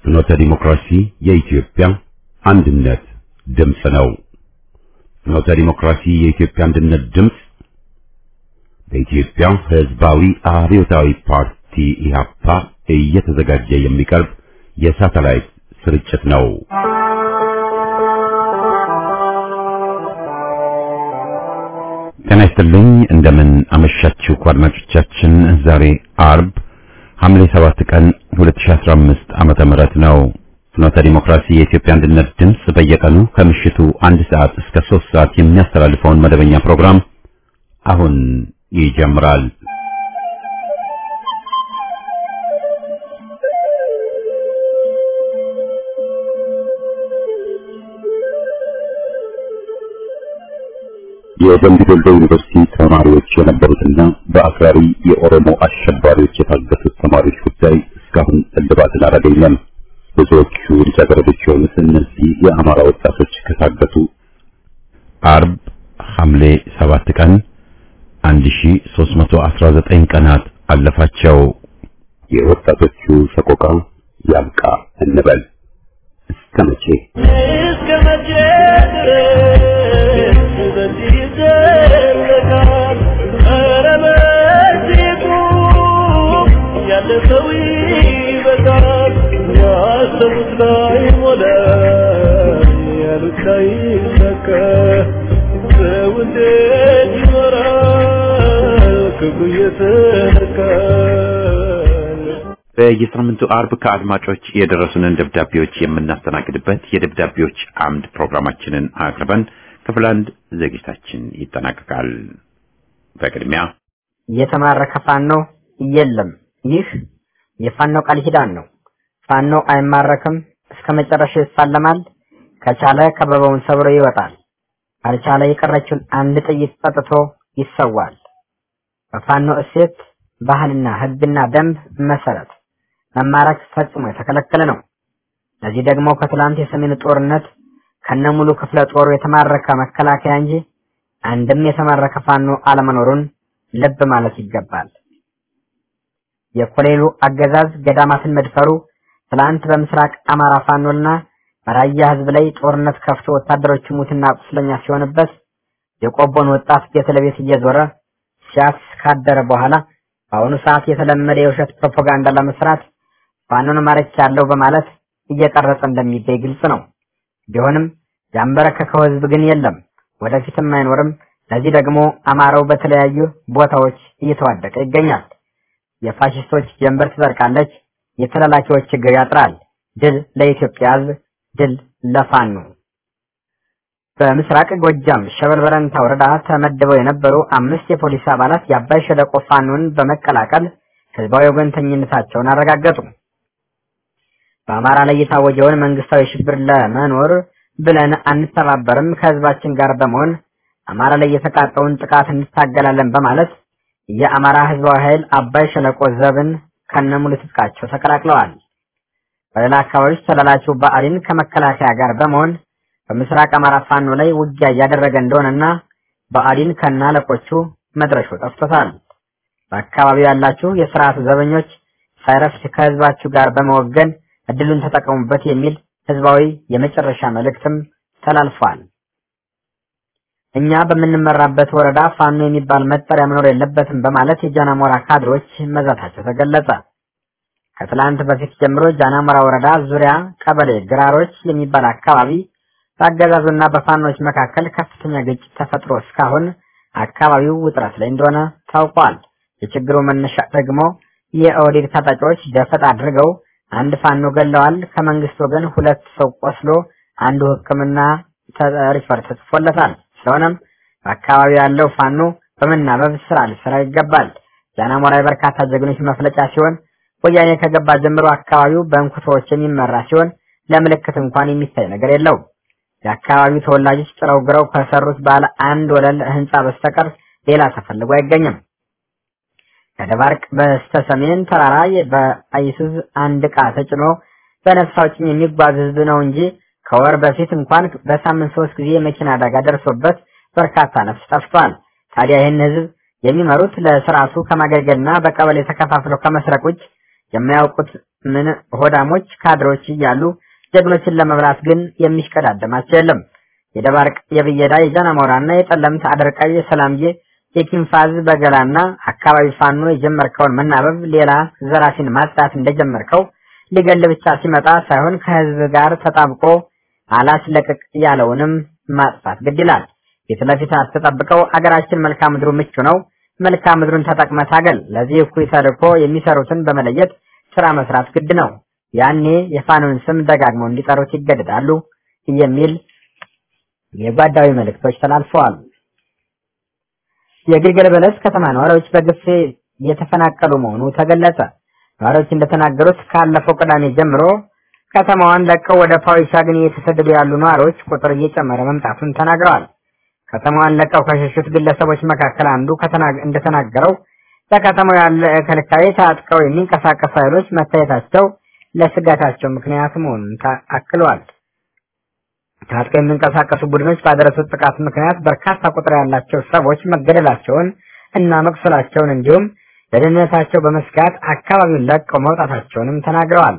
ፍኖተ ዲሞክራሲ የኢትዮጵያ አንድነት ድምፅ ነው። ፍኖተ ዲሞክራሲ የኢትዮጵያ አንድነት ድምፅ በኢትዮጵያ ሕዝባዊ አብዮታዊ ፓርቲ ኢህአፓ እየተዘጋጀ የሚቀርብ የሳተላይት ስርጭት ነው። ጤና ይስጥልኝ። እንደምን አመሻችሁ አድማጮቻችን። ዛሬ አርብ ሐምሌ 7 ቀን 2015 ዓመተ ምህረት ነው። ፍኖተ ዲሞክራሲ የኢትዮጵያ አንድነት ድምፅ በየቀኑ ከምሽቱ አንድ ሰዓት እስከ 3 ሰዓት የሚያስተላልፈውን መደበኛ ፕሮግራም አሁን ይጀምራል። የደምቢ ዶሎ ዩኒቨርሲቲ ተማሪዎች የነበሩትና በአክራሪ የኦሮሞ አሸባሪዎች የታገቱት ተማሪዎች ጉዳይ እስካሁን እልባትን አላገኘም። ብዙዎቹ ልጃገረዶች የሆኑት እነዚህ የአማራ ወጣቶች ከታገቱ አርብ ሐምሌ 7 ቀን 1319 ቀናት አለፋቸው። የወጣቶቹ ሰቆቃ ያብቃ እንበል። እስከ መቼ እስከ መቼ ድረስ በዚህ ይዘለቃል? ኧረ በዚሁ ያለፈው ይበቃል። ያሰቡት ላይሞላ ያሉት ላይሳካ ሰው እንዴት ይኖራል ክብሩ እየተነካ በየሳምንቱ አርብ ከአድማጮች የደረሱንን ደብዳቤዎች የምናስተናግድበት የደብዳቤዎች አምድ ፕሮግራማችንን አቅርበን ክፍል አንድ ዝግጅታችን ይጠናቀቃል። በቅድሚያ የተማረከ ፋኖ የለም። ይህ የፋኖ ቃል ኪዳን ነው። ፋኖ አይማረክም፣ እስከ መጨረሻ ይፋለማል። ከቻለ ከበባውን ሰብሮ ይወጣል። ካልቻለ የቀረችውን አንድ ጥይት ጠጥቶ ይሰዋል። በፋኖ እሴት ባህልና ሕግና ደንብ መሰረት መማረክ ፈጽሞ የተከለከለ ነው። ለዚህ ደግሞ ከትላንት የሰሜን ጦርነት ከነሙሉ ክፍለ ጦሩ የተማረከ መከላከያ እንጂ አንድም የተማረከ ፋኖ አለመኖሩን ልብ ማለት ይገባል። የኮሌሉ አገዛዝ ገዳማትን መድፈሩ ትላንት በምስራቅ አማራ ፋኖና በራያ ህዝብ ላይ ጦርነት ከፍቶ ወታደሮቹ ሙትና ቁስለኛ ሲሆንበት የቆቦን ወጣት ቤት ለቤት እየዞረ ሲያስ ካደረ በኋላ በአሁኑ ሰዓት የተለመደ የውሸት ፕሮፓጋንዳ ለመስራት ፋኖን ማረክ ያለው በማለት እየቀረጸ እንደሚገኝ ግልጽ ነው። ቢሆንም ያንበረከከው ህዝብ ግን የለም፣ ወደፊትም አይኖርም። ለዚህ ደግሞ አማራው በተለያዩ ቦታዎች እየተዋደቀ ይገኛል። የፋሽስቶች ጀንበር ትዘርቃለች፣ የተላላኪዎች ችግር ያጥራል። ድል ለኢትዮጵያ ህዝብ፣ ድል ለፋኖ። በምስራቅ ጎጃም ሸበል በረንታ ወረዳ ተመድበው የነበሩ አምስት የፖሊስ አባላት የአባይ ሸለቆ ፋኖን በመቀላቀል ህዝባዊ ወገንተኝነታቸውን አረጋገጡ። በአማራ ላይ የታወጀውን መንግስታዊ ሽብር ለመኖር ብለን አንተባበርም፣ ከህዝባችን ጋር በመሆን አማራ ላይ የተቃጣውን ጥቃት እንታገላለን በማለት የአማራ ህዝባዊ ኃይል አባይ ሸለቆ ዘብን ከነሙሉ ትጥቃቸው ተቀላቅለዋል። በሌላ አካባቢዎች ተላላኪው ብአዴን ከመከላከያ ጋር በመሆን በምስራቅ አማራ ፋኖ ላይ ውጊያ እያደረገ እንደሆነና ብአዴን ከነ አለቆቹ መድረሹ ጠፍቶታል። በአካባቢው ያላችሁ የስርዓቱ ዘበኞች ሳይረፍት ከህዝባችሁ ጋር በመወገን እድሉን ተጠቀሙበት የሚል ህዝባዊ የመጨረሻ መልእክትም ተላልፏል። እኛ በምንመራበት ወረዳ ፋኖ የሚባል መጠሪያ መኖር የለበትም በማለት የጃናሞራ ካድሮች መዛታቸው ተገለጸ። ከትላንት በፊት ጀምሮ ጃናሞራ ወረዳ ዙሪያ ቀበሌ ግራሮች የሚባል አካባቢ በአገዛዙና በፋኖች መካከል ከፍተኛ ግጭት ተፈጥሮ እስካሁን አካባቢው ውጥረት ላይ እንደሆነ ታውቋል። የችግሩ መነሻ ደግሞ የኦህዴድ ታጣቂዎች ደፈጣ አድርገው አንድ ፋኖ ገለዋል። ከመንግስት ወገን ሁለት ሰው ቆስሎ አንዱ ሕክምና ሪፈር ተጽፎለታል። ስለሆነም በአካባቢው ያለው ፋኖ በመናበብ ስራ ሊሰራ ይገባል። ጃናሞራ የበርካታ ጀግኖች መፍለጫ ሲሆን ወያኔ ከገባ ጀምሮ አካባቢው በእንኩቶዎች የሚመራ ሲሆን ለምልክት እንኳን የሚታይ ነገር የለውም። የአካባቢው ተወላጆች ጥረው ግረው ከሰሩት ባለ አንድ ወለል ህንፃ በስተቀር ሌላ ተፈልጎ አይገኝም። ከደባርቅ በስተ ሰሜን ተራራ በአይሱዝ አንድ ዕቃ ተጭኖ በነፍስ አውጭኝ የሚጓዝ ህዝብ ነው እንጂ ከወር በፊት እንኳን በሳምንት ሶስት ጊዜ የመኪና አደጋ ደርሶበት በርካታ ነፍስ ጠፍቷል። ታዲያ ይህን ህዝብ የሚመሩት ለስርዓቱ ከማገልገልና በቀበሌ ተከፋፍለው ከመስረቅ ውጭ የማያውቁት ምን ሆዳሞች ካድሮች እያሉ ጀግኖችን ለመብላት ግን የሚሽቀዳደማቸው የለም። የደባርቅ፣ የብየዳ፣ የጃናሞራና የጠለምት አደርቃይ፣ የሰላምዬ፣ የኪንፋዝ በገላና አካባቢ ፋኖ የጀመርከውን መናበብ ሌላ ዘራፊን ማጽዳት እንደጀመርከው ሊገል ብቻ ሲመጣ ሳይሆን ከህዝብ ጋር ተጣብቆ አላስለቅቅ ያለውንም ማጥፋት ግድ ይላል። ፊት ለፊት አትጠብቀው። አገራችን መልክዓ ምድሩ ምቹ ነው። መልክዓ ምድሩን ተጠቅመህ ታገል። ለዚህ እኩይ ተልዕኮ የሚሰሩትን በመለየት ስራ መስራት ግድ ነው። ያኔ የፋኖን ስም ደጋግመው እንዲጠሩት ይገደዳሉ የሚል የጓዳዊ መልእክቶች ተላልፈዋል። የግልገል በለስ ከተማ ነዋሪዎች በግፍ እየተፈናቀሉ መሆኑ ተገለጸ። ነዋሪዎች እንደተናገሩት ካለፈው ቅዳሜ ጀምሮ ከተማዋን ለቀው ወደ ፓዊሻ ግን እየተሰደዱ ያሉ ነዋሪዎች ቁጥር እየጨመረ መምጣቱን ተናግረዋል። ከተማዋን ለቀው ከሸሹት ግለሰቦች መካከል አንዱ እንደተናገረው በከተማው ያለ ከልካይ ታጥቀው የሚንቀሳቀሱ ኃይሎች መታየታቸው ለስጋታቸው ምክንያት መሆኑን አክለዋል። ታጥቀው የሚንቀሳቀሱ ቡድኖች ባደረሱት ጥቃት ምክንያት በርካታ ቁጥር ያላቸው ሰዎች መገደላቸውን እና መቁሰላቸውን እንዲሁም ለደህንነታቸው በመስጋት አካባቢውን ለቀው መውጣታቸውንም ተናግረዋል።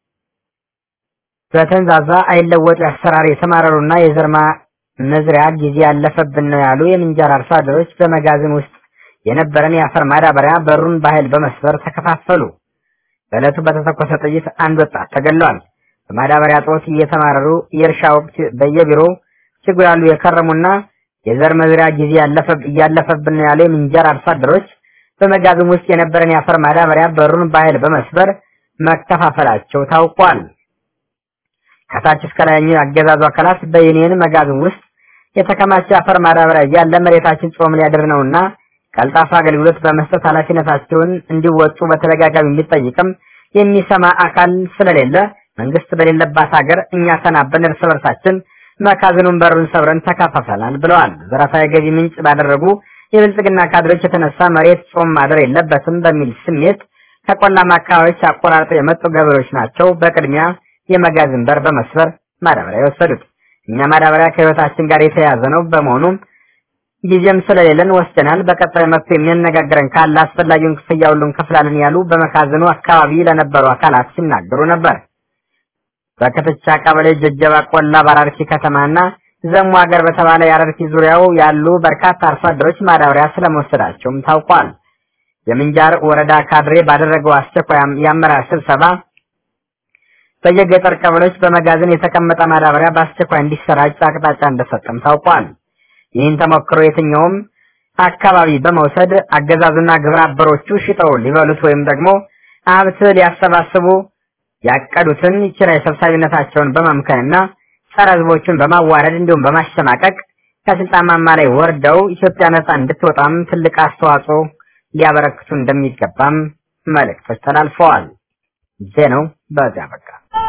በተንዛዛ አይለወጡ አሰራር የተማረሩና የዘርማ መዝሪያ ጊዜ ያለፈብን ነው ያሉ የምንጃር አርሶ አደሮች በመጋዘን ውስጥ የነበረን የአፈር ማዳበሪያ በሩን በኃይል በመስበር ተከፋፈሉ። በዕለቱ በተተኮሰ ጥይት አንድ ወጣት ተገሏል። በማዳበሪያ ጦት እየተማረሩ የእርሻ ወቅት በየቢሮው ሲጉላሉ የከረሙና የዘር መዝሪያ ጊዜ እያለፈብን ነው ያሉ የምንጃር አርሶ አደሮች በመጋዘን ውስጥ የነበረን የአፈር ማዳበሪያ በሩን በኃይል በመስበር መከፋፈላቸው ታውቋል። ከታች እስከ ላይኛው የአገዛዙ አካላት በዩኒየን መጋዘን ውስጥ የተከማቸ አፈር ማዳበሪያ እያለ መሬታችን ጾም ሊያድር ነውና ቀልጣፋ አገልግሎት በመስጠት ኃላፊነታቸውን እንዲወጡ በተደጋጋሚ የሚጠይቅም የሚሰማ አካል ስለሌለ መንግስት በሌለባት ሀገር እኛ ተናበን እርስ በርሳችን መጋዘኑን በሩን ሰብረን ተካፈፈናል ብለዋል። ዘረፋ የገቢ ምንጭ ባደረጉ የብልጽግና ካድሬዎች የተነሳ መሬት ጾም ማደር የለበትም በሚል ስሜት ከቆላማ አካባቢዎች አቆራርጠው የመጡ ገበሬዎች ናቸው በቅድሚያ የመጋዘን በር በመስበር ማዳበሪያ የወሰዱት። እኛ ማዳበሪያ ከህይወታችን ጋር የተያያዘ ነው። በመሆኑም ጊዜም ስለሌለን ወስደናል። በቀጣይ መጥቶ የሚያነጋግረን ካለ አስፈላጊውን ክፍያ ሁሉ እንከፍላለን ያሉ በመጋዘኑ አካባቢ ለነበሩ አካላት ሲናገሩ ነበር። በከተቻ ቀበሌ ጀጀባ ቆላ በአራርቲ ከተማና ዘሙ ሀገር በተባለ የአረርቲ ዙሪያው ያሉ በርካታ አርሶ አደሮች ማዳበሪያ ስለመወሰዳቸውም ታውቋል። የምንጃር ወረዳ ካድሬ ባደረገው አስቸኳይ የአመራር ስብሰባ በየገጠር ቀበሌዎች በመጋዘን የተቀመጠ ማዳበሪያ በአስቸኳይ እንዲሰራጭ አቅጣጫ እንደሰጠም ታውቋል። ይህን ተሞክሮ የትኛውም አካባቢ በመውሰድ አገዛዙና ግብረ አበሮቹ ሽጠው ሊበሉት ወይም ደግሞ ሀብት ሊያሰባስቡ ያቀዱትን ኪራይ ሰብሳቢነታቸውን በማምከንና ጸረ ህዝቦቹን በማዋረድ እንዲሁም በማሸማቀቅ ከስልጣን ማማ ላይ ወርደው ኢትዮጵያ ነጻ እንድትወጣም ትልቅ አስተዋጽኦ ሊያበረክቱ እንደሚገባም መልእክቶች ተላልፈዋል። ዜናው በዚያ በቃ።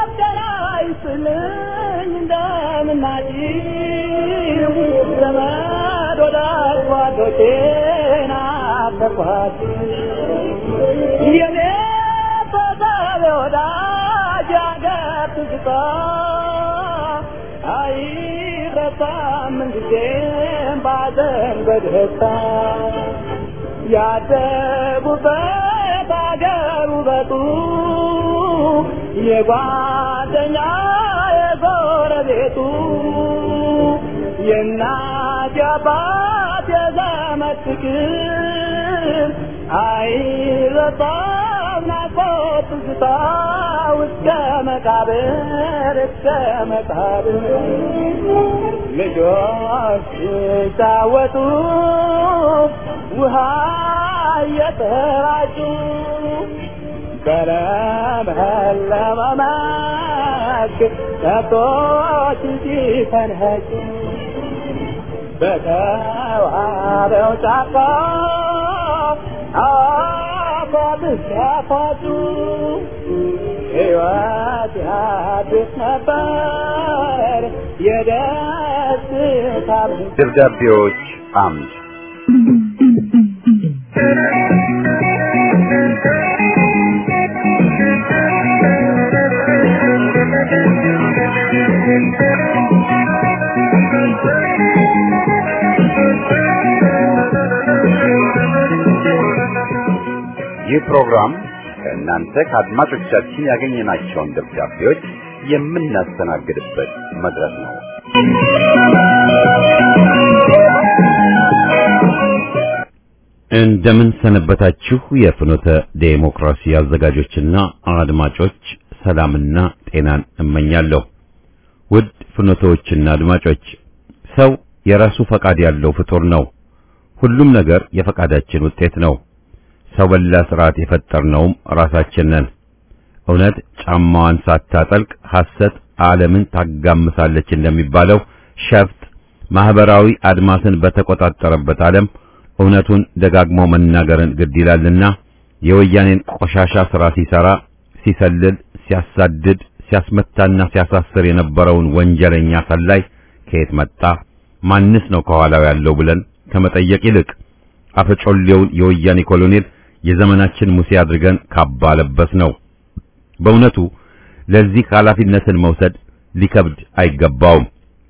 ያደጉበት አገር ውበቱ የጓደኛ የጎረቤቱ የእናት የአባት የዘመድ ፍቅር አይረሳም ናፍቆት ትዝታ እስከ መቃብር እስከ መቃብር ልጆች ሲጫወቱ ውሃ እየተራጩ በለመለመ መስክ ከብቶች ሲፈንኸጩ በተዋበው ጫካ አፏብስ ያፏጩ ሕይወት ያድስ ነበር የደስታ ደብዳቤዎች አምድ ይህ ፕሮግራም ከእናንተ ከአድማጮቻችን ያገኘናቸውን ደብዳቤዎች የምናስተናግድበት መድረክ ነው። እንደምን ሰነበታችሁ የፍኖተ ዴሞክራሲ አዘጋጆችና አድማጮች፣ ሰላምና ጤናን እመኛለሁ። ውድ ፍኖተዎችና አድማጮች፣ ሰው የራሱ ፈቃድ ያለው ፍጡር ነው። ሁሉም ነገር የፈቃዳችን ውጤት ነው። ሰው በላ ስርዓት የፈጠርነውም ራሳችን ነን። እውነት ጫማዋን ሳታጠልቅ ሐሰት ዓለምን ታጋምሳለች እንደሚባለው ሸፍጥ ማህበራዊ አድማስን በተቆጣጠረበት ዓለም እውነቱን ደጋግሞ መናገርን ግድ ይላልና የወያኔን ቆሻሻ ሥራ ሲሰራ፣ ሲሰልል፣ ሲያሳድድ፣ ሲያስመታና ሲያሳስር የነበረውን ወንጀለኛ ሰላይ ከየት መጣ፣ ማንስ ነው ከኋላው ያለው ብለን ከመጠየቅ ይልቅ አፈጮሌውን የወያኔ ኮሎኔል የዘመናችን ሙሴ አድርገን ካባ ለበስ ነው። በእውነቱ ለዚህ ኃላፊነትን መውሰድ ሊከብድ አይገባውም።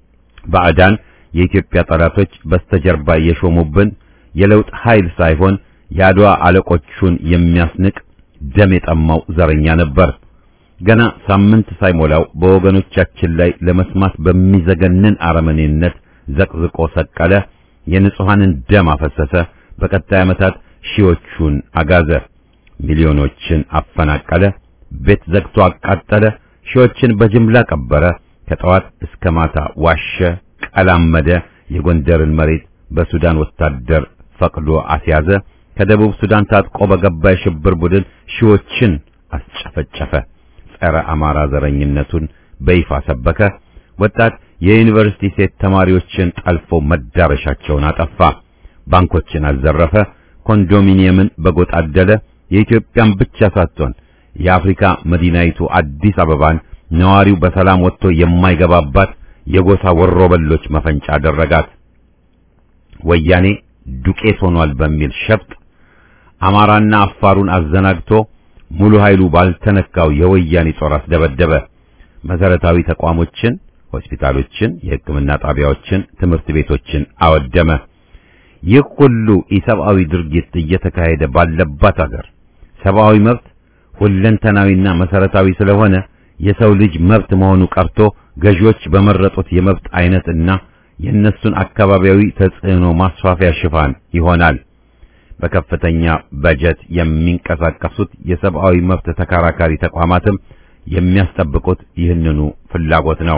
ባዕዳን የኢትዮጵያ ጠላቶች በስተጀርባ የሾሙብን የለውጥ ኃይል ሳይሆን የአድዋ አለቆቹን የሚያስንቅ ደም የጠማው ዘረኛ ነበር። ገና ሳምንት ሳይሞላው በወገኖቻችን ላይ ለመስማት በሚዘገንን አረመኔነት ዘቅዝቆ ሰቀለ፣ የንጹሐንን ደም አፈሰሰ። በቀጣይ ዓመታት ሺዎቹን አጋዘ፣ ሚሊዮኖችን አፈናቀለ፣ ቤት ዘግቶ አቃጠለ፣ ሺዎችን በጅምላ ቀበረ። ከጠዋት እስከ ማታ ዋሸ፣ ቀላመደ። የጎንደርን መሬት በሱዳን ወታደር ፈቅዶ አስያዘ። ከደቡብ ሱዳን ታጥቆ በገባ የሽብር ቡድን ሺዎችን አስጨፈጨፈ። ጸረ አማራ ዘረኝነቱን በይፋ ሰበከ። ወጣት የዩኒቨርሲቲ ሴት ተማሪዎችን ጠልፎ መዳረሻቸውን አጠፋ። ባንኮችን አዘረፈ። ኮንዶሚኒየምን በጎጥ አደለ። የኢትዮጵያን ብቻ ሳትሆን የአፍሪካ መዲናይቱ አዲስ አበባን ነዋሪው በሰላም ወጥቶ የማይገባባት የጎሳ ወሮበሎች መፈንጫ አደረጋት። ወያኔ ዱቄት ሆኗል በሚል ሸፍጥ አማራና አፋሩን አዘናግቶ ሙሉ ኃይሉ ባልተነካው የወያኔ ጦር አስደበደበ። መሰረታዊ ተቋሞችን፣ ሆስፒታሎችን፣ የሕክምና ጣቢያዎችን፣ ትምህርት ቤቶችን አወደመ። ይህ ሁሉ ኢሰብአዊ ድርጊት እየተካሄደ ባለባት አገር ሰብአዊ መብት ሁለንተናዊና መሰረታዊ ስለሆነ የሰው ልጅ መብት መሆኑ ቀርቶ ገዢዎች በመረጡት የመብት አይነት እና የእነሱን አካባቢያዊ ተጽዕኖ ማስፋፊያ ሽፋን ይሆናል። በከፍተኛ በጀት የሚንቀሳቀሱት የሰብአዊ መብት ተከራካሪ ተቋማትም የሚያስጠብቁት ይህንኑ ፍላጎት ነው።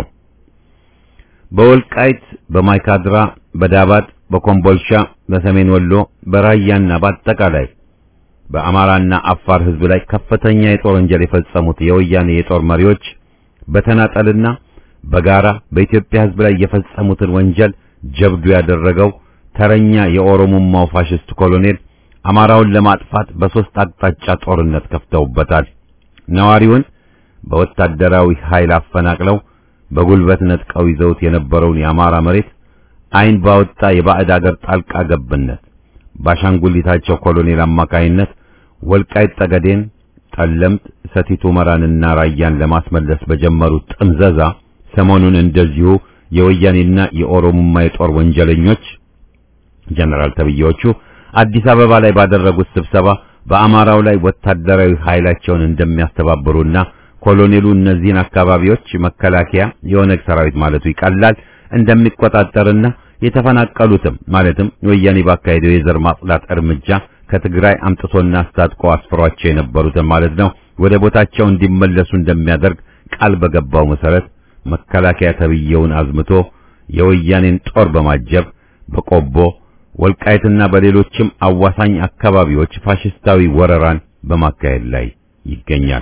በወልቃይት፣ በማይካድራ፣ በዳባት፣ በኮምቦልሻ፣ በሰሜን ወሎ፣ በራያና በአጠቃላይ በአማራና አፋር ሕዝብ ላይ ከፍተኛ የጦር ወንጀል የፈጸሙት የወያኔ የጦር መሪዎች በተናጠልና በጋራ በኢትዮጵያ ሕዝብ ላይ የፈጸሙትን ወንጀል ጀብዱ ያደረገው ተረኛ የኦሮሞማው ፋሽስት ኮሎኔል አማራውን ለማጥፋት በሶስት አቅጣጫ ጦርነት ከፍተውበታል። ነዋሪውን በወታደራዊ ኃይል አፈናቅለው በጉልበት ነጥቀው ይዘውት የነበረውን የአማራ መሬት ዓይን ባወጣ የባዕድ አገር ጣልቃ ገብነት ባሻንጉሊታቸው ኮሎኔል አማካይነት ወልቃይት ጠገዴን፣ ጠለምት፣ ሰቲት ሁመራንና ራያን ለማስመለስ በጀመሩት ጥምዘዛ ሰሞኑን እንደዚሁ የወያኔና የኦሮሞማ የጦር ወንጀለኞች ጀነራል ተብዬዎቹ አዲስ አበባ ላይ ባደረጉት ስብሰባ በአማራው ላይ ወታደራዊ ኃይላቸውን እንደሚያስተባብሩና ኮሎኔሉ እነዚህን አካባቢዎች መከላከያ የኦነግ ሰራዊት ማለቱ ይቀላል እንደሚቆጣጠርና የተፈናቀሉትም ማለትም ወያኔ ባካሄደው የዘር ማጽዳት እርምጃ ከትግራይ አምጥቶና አስታጥቆ አስፍሯቸው የነበሩትን ማለት ነው ወደ ቦታቸው እንዲመለሱ እንደሚያደርግ ቃል በገባው መሰረት መከላከያ ተብዬውን አዝምቶ የወያኔን ጦር በማጀብ በቆቦ ወልቃይትና በሌሎችም አዋሳኝ አካባቢዎች ፋሽስታዊ ወረራን በማካሄድ ላይ ይገኛል።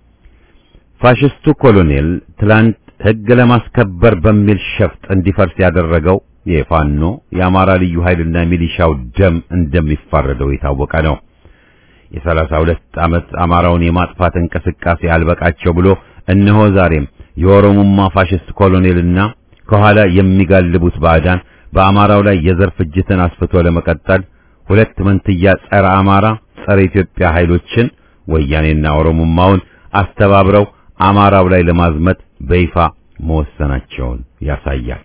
ፋሽስቱ ኮሎኔል ትላንት ሕግ ለማስከበር በሚል ሸፍጥ እንዲፈርስ ያደረገው የፋኖ የአማራ ልዩ ኃይልና ሚሊሻው ደም እንደሚፋረደው የታወቀ ነው። የሰላሳ ሁለት ዓመት አማራውን የማጥፋት እንቅስቃሴ አልበቃቸው ብሎ እነሆ ዛሬም የኦሮሞማ ፋሽስት ኮሎኔልና ከኋላ የሚጋልቡት ባዕዳን በአማራው ላይ የዘር ፍጅትን አስፍቶ ለመቀጠል ሁለት መንትያ ጸረ አማራ ጸረ ኢትዮጵያ ኃይሎችን ወያኔና ኦሮሞማውን አስተባብረው አማራው ላይ ለማዝመት በይፋ መወሰናቸውን ያሳያል።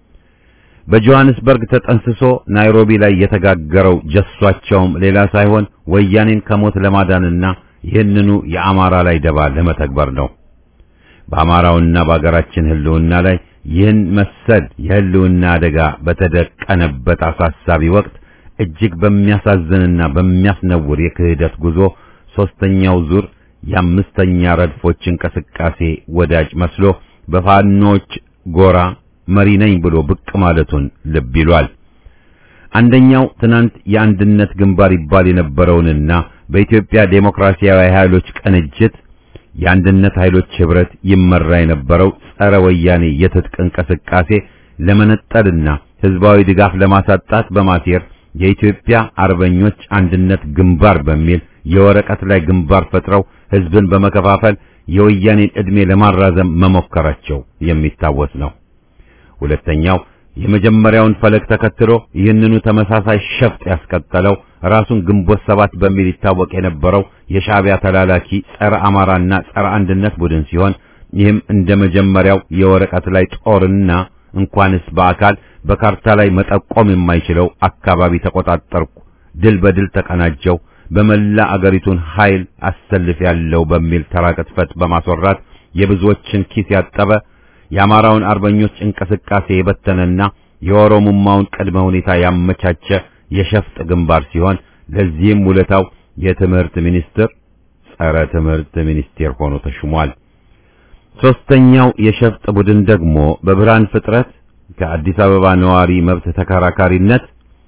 በጆሐንስበርግ ተጠንስሶ ናይሮቢ ላይ የተጋገረው ጀሷቸውም ሌላ ሳይሆን ወያኔን ከሞት ለማዳንና ይህንኑ የአማራ ላይ ደባ ለመተግበር ነው። በአማራውና በአገራችን ህልውና ላይ ይህን መሰል የህልውና አደጋ በተደቀነበት አሳሳቢ ወቅት እጅግ በሚያሳዝንና በሚያስነውር የክህደት ጉዞ ሶስተኛው ዙር የአምስተኛ ረድፎች እንቅስቃሴ ወዳጅ መስሎ በፋኖች ጎራ መሪ ነኝ ብሎ ብቅ ማለቱን ልብ ይሏል። አንደኛው ትናንት የአንድነት ግንባር ይባል የነበረውንና በኢትዮጵያ ዴሞክራሲያዊ ኃይሎች ቅንጅት የአንድነት ኃይሎች ህብረት ይመራ የነበረው ጸረ ወያኔ የትጥቅ እንቅስቃሴ ለመነጠልና ህዝባዊ ድጋፍ ለማሳጣት በማሴር የኢትዮጵያ አርበኞች አንድነት ግንባር በሚል የወረቀት ላይ ግንባር ፈጥረው ህዝብን በመከፋፈል የወያኔን ዕድሜ ለማራዘም መሞከራቸው የሚታወስ ነው። ሁለተኛው የመጀመሪያውን ፈለግ ተከትሎ ይህንኑ ተመሳሳይ ሸፍጥ ያስቀጠለው ራሱን ግንቦት ሰባት በሚል ይታወቅ የነበረው የሻዕቢያ ተላላኪ ጸረ አማራና ጸረ አንድነት ቡድን ሲሆን ይህም እንደ መጀመሪያው የወረቀት ላይ ጦርና እንኳንስ በአካል በካርታ ላይ መጠቆም የማይችለው አካባቢ ተቆጣጠርኩ፣ ድል በድል ተቀናጀው፣ በመላ አገሪቱን ኃይል አሰልፍ ያለው በሚል ተራ ቅጥፈት በማስወራት የብዙዎችን ኪስ ያጠበ የአማራውን አርበኞች እንቅስቃሴ የበተነና የኦሮሞማውን ቅድመ ሁኔታ ያመቻቸ የሸፍጥ ግንባር ሲሆን ለዚህም ውለታው የትምህርት ሚኒስትር ጸረ ትምህርት ሚኒስቴር ሆኖ ተሹሟል። ሶስተኛው የሸፍጥ ቡድን ደግሞ በብርሃን ፍጥረት ከአዲስ አበባ ነዋሪ መብት ተከራካሪነት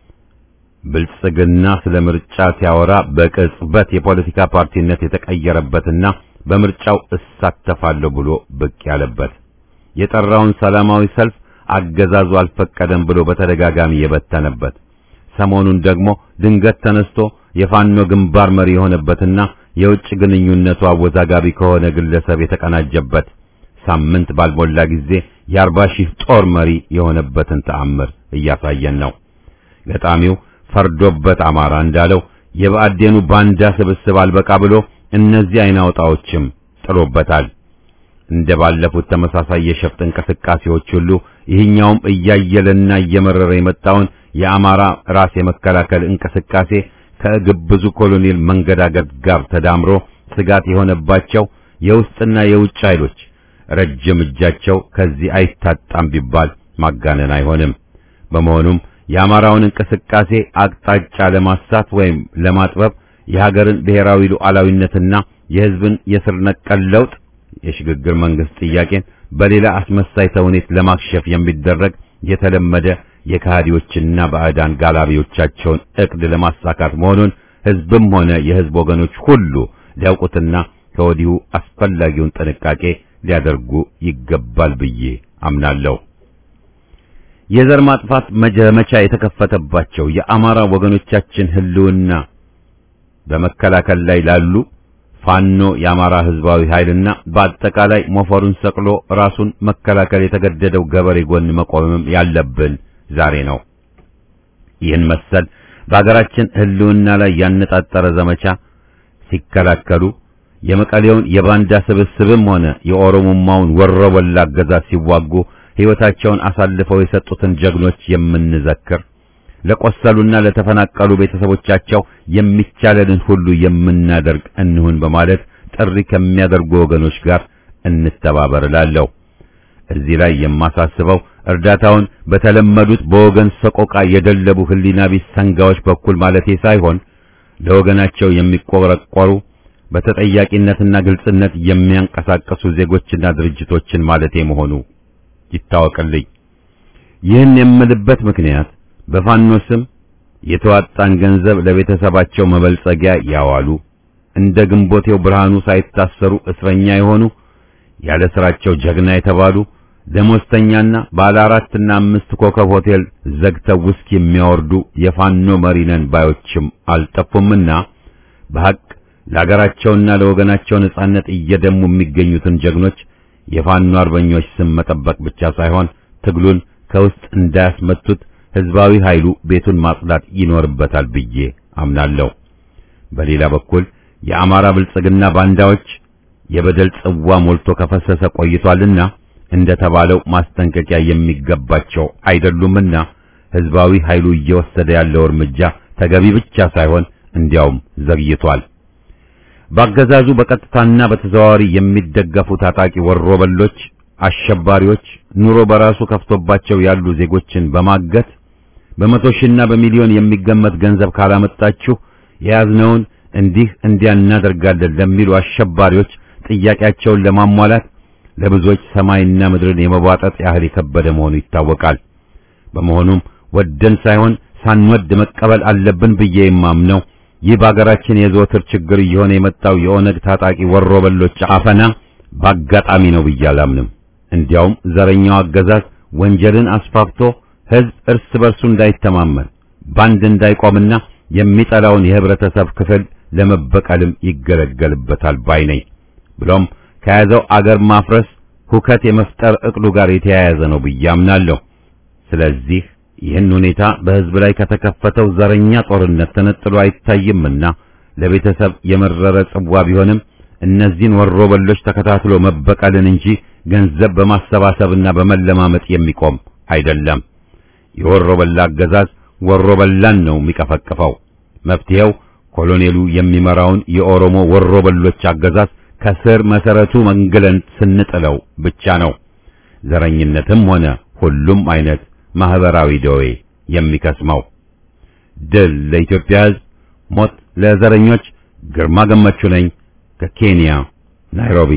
ብልጽግና ስለ ምርጫ ሲያወራ በቅጽበት የፖለቲካ ፓርቲነት የተቀየረበትና በምርጫው እሳተፋለሁ ብሎ ብቅ ያለበት የጠራውን ሰላማዊ ሰልፍ አገዛዙ አልፈቀደም ብሎ በተደጋጋሚ የበተነበት ሰሞኑን ደግሞ ድንገት ተነስቶ የፋኖ ግንባር መሪ የሆነበትና የውጭ ግንኙነቱ አወዛጋቢ ከሆነ ግለሰብ የተቀናጀበት ሳምንት ባልሞላ ጊዜ የአርባ ሺህ ጦር መሪ የሆነበትን ተአምር እያሳየን ነው። ገጣሚው ፈርዶበት አማራ እንዳለው የብአዴኑ ባንዳ ስብስብ አልበቃ ብሎ እነዚህ አይናውጣዎችም ጥሎበታል። እንደ ባለፉት ተመሳሳይ የሸፍጥ እንቅስቃሴዎች ሁሉ ይህኛውም እያየለና እየመረረ የመጣውን የአማራ ራስ የመከላከል እንቅስቃሴ ከግብዙ ኮሎኔል መንገዳገድ ጋር ተዳምሮ ስጋት የሆነባቸው የውስጥና የውጭ ኃይሎች ረጅም እጃቸው ከዚህ አይታጣም ቢባል ማጋነን አይሆንም። በመሆኑም የአማራውን እንቅስቃሴ አቅጣጫ ለማሳት ወይም ለማጥበብ የሀገርን ብሔራዊ ሉዓላዊነትና የሕዝብን የስር ነቀል ለውጥ የሽግግር መንግስት ጥያቄን በሌላ አስመሳይ ተውኔት ለማክሸፍ የሚደረግ የተለመደ የካህዲዎችና ባዕዳን ጋላቢዎቻቸውን እቅድ ለማሳካት መሆኑን ሕዝብም ሆነ የሕዝብ ወገኖች ሁሉ ሊያውቁትና ከወዲሁ አስፈላጊውን ጥንቃቄ ሊያደርጉ ይገባል ብዬ አምናለሁ። የዘር ማጥፋት መጀመቻ የተከፈተባቸው የአማራ ወገኖቻችን ህልውና በመከላከል ላይ ላሉ ፋኖ የአማራ ህዝባዊ ኃይልና በአጠቃላይ ሞፈሩን ሰቅሎ ራሱን መከላከል የተገደደው ገበሬ ጎን መቆምም ያለብን ዛሬ ነው። ይህን መሰል በአገራችን ህልውና ላይ ያነጣጠረ ዘመቻ ሲከላከሉ የመቀሌውን የባንዳ ስብስብም ሆነ የኦሮሞማውን ወሮበላ አገዛዝ ሲዋጉ ሕይወታቸውን አሳልፈው የሰጡትን ጀግኖች የምንዘክር ለቆሰሉና ለተፈናቀሉ ቤተሰቦቻቸው የሚቻለንን ሁሉ የምናደርግ እንሁን በማለት ጥሪ ከሚያደርጉ ወገኖች ጋር እንተባበር እላለሁ። እዚህ ላይ የማሳስበው እርዳታውን በተለመዱት በወገን ሰቆቃ የደለቡ ህሊና ቢስ ሰንጋዎች በኩል ማለቴ ሳይሆን ለወገናቸው የሚቆረቆሩ በተጠያቂነትና ግልጽነት የሚያንቀሳቀሱ ዜጎችና ድርጅቶችን ማለቴ መሆኑ ይታወቅልኝ። ይህን የምልበት ምክንያት በፋኖ ስም የተዋጣን ገንዘብ ለቤተሰባቸው መበልጸጊያ ያዋሉ እንደ ግንቦቴው ብርሃኑ ሳይታሰሩ እስረኛ የሆኑ ያለ ስራቸው ጀግና የተባሉ ደሞዝተኛና ባለ አራትና አምስት ኮከብ ሆቴል ዘግተው ውስኪ የሚያወርዱ የፋኖ መሪ ነን ባዮችም አልጠፉምና በሐቅ ለሀገራቸውና ለወገናቸው ነጻነት እየደሙ የሚገኙትን ጀግኖች የፋኖ አርበኞች ስም መጠበቅ ብቻ ሳይሆን ትግሉን ከውስጥ እንዳያስመቱት ህዝባዊ ኃይሉ ቤቱን ማጽዳት ይኖርበታል ብዬ አምናለሁ። በሌላ በኩል የአማራ ብልጽግና ባንዳዎች የበደል ጽዋ ሞልቶ ከፈሰሰ ቆይቷልና እንደተባለው ማስጠንቀቂያ የሚገባቸው አይደሉምና ህዝባዊ ኃይሉ እየወሰደ ያለው እርምጃ ተገቢ ብቻ ሳይሆን እንዲያውም ዘግይቷል። በአገዛዙ በቀጥታና በተዘዋዋሪ የሚደገፉ ታጣቂ ወሮበሎች፣ አሸባሪዎች ኑሮ በራሱ ከፍቶባቸው ያሉ ዜጎችን በማገት በመቶ ሺህና በሚሊዮን የሚገመት ገንዘብ ካላመጣችሁ የያዝነውን እንዲህ እንዲያ እናደርጋለን ለሚሉ አሸባሪዎች ጥያቄያቸውን ለማሟላት ለብዙዎች ሰማይና ምድርን የመቧጠጥ ያህል የከበደ መሆኑ ይታወቃል። በመሆኑም ወደን ሳይሆን ሳንወድ መቀበል አለብን ብዬ የማምነው ይህ በአገራችን የዘወትር ችግር እየሆነ የመጣው የኦነግ ታጣቂ ወሮበሎች አፈና በአጋጣሚ ነው ብዬ አላምንም። እንዲያውም ዘረኛው አገዛዝ ወንጀልን አስፋፍቶ ሕዝብ እርስ በርሱ እንዳይተማመን ባንድ እንዳይቆምና የሚጠላውን የህብረተሰብ ክፍል ለመበቀልም ይገለገልበታል ባይ ነኝ። ብሎም ከያዘው አገር ማፍረስ ሁከት የመፍጠር እቅዱ ጋር የተያያዘ ነው ብዬ አምናለሁ። ስለዚህ ይህን ሁኔታ በህዝብ ላይ ከተከፈተው ዘረኛ ጦርነት ተነጥሎ አይታይምና ለቤተሰብ የመረረ ጽዋ ቢሆንም እነዚህን ወሮበሎች ተከታትሎ መበቀልን እንጂ ገንዘብ በማሰባሰብና በመለማመጥ የሚቆም አይደለም። የወሮበላ አገዛዝ ወሮበላን ነው የሚቀፈቅፈው። መፍትሄው ኮሎኔሉ የሚመራውን የኦሮሞ ወሮበሎች አገዛዝ ከስር መሰረቱ መንግለን ስንጥለው ብቻ ነው። ዘረኝነትም ሆነ ሁሉም አይነት ማህበራዊ ደዌ የሚከስመው። ድል ለኢትዮጵያ ሕዝብ፣ ሞት ለዘረኞች። ግርማ ገመቹ ነኝ ከኬንያ ናይሮቢ።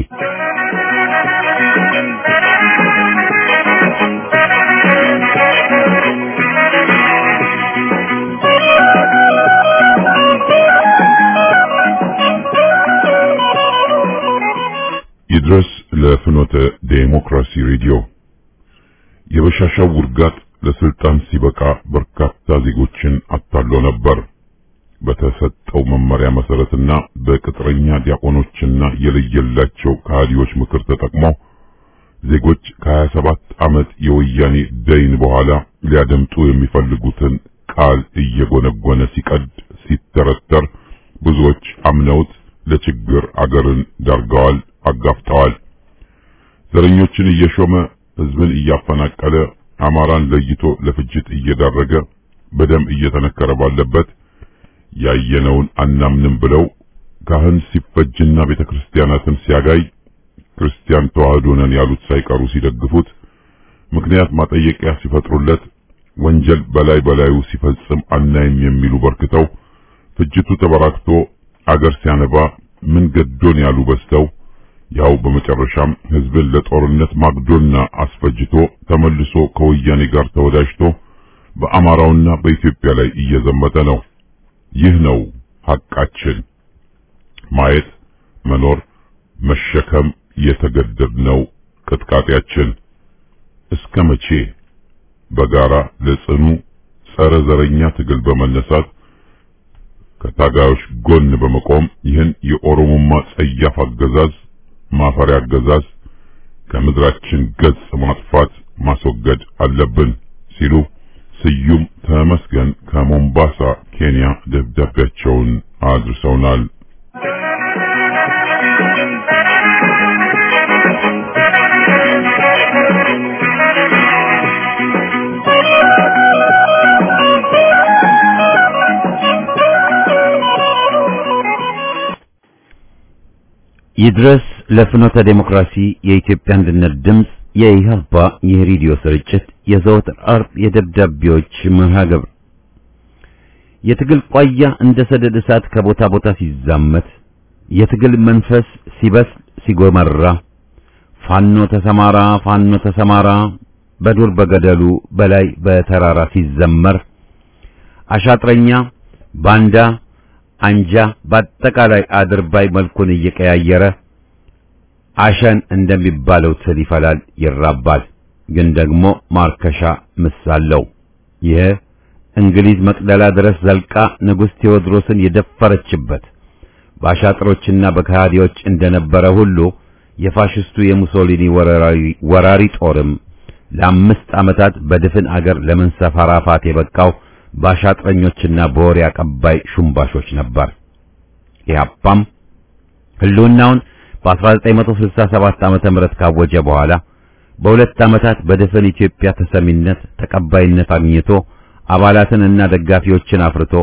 ይድረስ ለፍኖተ ዴሞክራሲ ሬዲዮ የበሻሻው ውርጋት ለስልጣን ሲበቃ በርካታ ዜጎችን አታሎ ነበር። በተሰጠው መመሪያ መሰረትና በቅጥረኛ ዲያቆኖችና የለየላቸው ከሃዲዎች ምክር ተጠቅሞ ዜጎች ከ27 ዓመት የወያኔ ደይን በኋላ ሊያደምጡ የሚፈልጉትን ቃል እየጎነጎነ ሲቀድ ሲተረተር ብዙዎች አምነውት ለችግር አገርን ዳርገዋል፣ አጋፍጠዋል። ዘረኞችን እየሾመ ህዝብን እያፈናቀለ አማራን ለይቶ ለፍጅት እየዳረገ በደም እየተነከረ ባለበት ያየነውን አናምንም ብለው ካህን ሲፈጅና ቤተክርስቲያናትን ሲያጋይ ክርስቲያን ተዋህዶ ነን ያሉት ሳይቀሩ ሲደግፉት ምክንያት ማጠየቂያ ሲፈጥሩለት ወንጀል በላይ በላዩ ሲፈጽም አናይም የሚሉ በርክተው ፍጅቱ ተበራክቶ አገር ሲያነባ ምን ገዶን ያሉ በዝተው ያው በመጨረሻም ህዝብን ለጦርነት ማግዶና አስፈጅቶ ተመልሶ ከወያኔ ጋር ተወዳጅቶ በአማራውና በኢትዮጵያ ላይ እየዘመተ ነው። ይህ ነው ሐቃችን። ማየት፣ መኖር፣ መሸከም የተገደድነው ቅጥቃጤያችን። እስከ መቼ በጋራ ለጽኑ ጸረ ዘረኛ ትግል በመነሳት ከታጋዮች ጎን በመቆም ይህን የኦሮሞማ ጸያፍ አገዛዝ ማፈሪያ አገዛዝ ከምድራችን ገጽ ማጥፋት ማስወገድ አለብን ሲሉ ስዩም ተመስገን ከሞምባሳ ኬንያ ደብዳቤያቸውን አድርሰውናል። ይድረስ ለፍኖተ ዴሞክራሲ የኢትዮጵያ አንድነት ድምፅ የኢህአፓ የሬዲዮ ስርጭት የዘወትር አርብ የደብዳቤዎች መርሃ ግብር የትግል ቋያ እንደ ሰደድ እሳት ከቦታ ቦታ ሲዛመት የትግል መንፈስ ሲበስል ሲጎመራ ፋኖ ተሰማራ ፋኖ ተሰማራ በዱር በገደሉ በላይ በተራራ ሲዘመር አሻጥረኛ ባንዳ አንጃ በአጠቃላይ አድርባይ መልኩን እየቀያየረ አሸን እንደሚባለው ትል ይፈላል ይራባል። ግን ደግሞ ማርከሻ ምሳለው ይህ እንግሊዝ መቅደላ ድረስ ዘልቃ ንጉሥ ቴዎድሮስን የደፈረችበት በአሻጥሮችና በከሃዲዎች እንደነበረ ሁሉ የፋሽስቱ የሙሶሊኒ ወራሪ ጦርም ለአምስት ዓመታት በድፍን አገር ለመንሰፈራፋት የበቃው በአሻጥረኞችና በወሬ አቀባይ ሹምባሾች ነበር። ኢህአፓም ህልውናውን በ1967 ዓመተ ምህረት ካወጀ በኋላ በሁለት ዓመታት በድፍን ኢትዮጵያ ተሰሚነት ተቀባይነት አግኝቶ አባላትንና ደጋፊዎችን አፍርቶ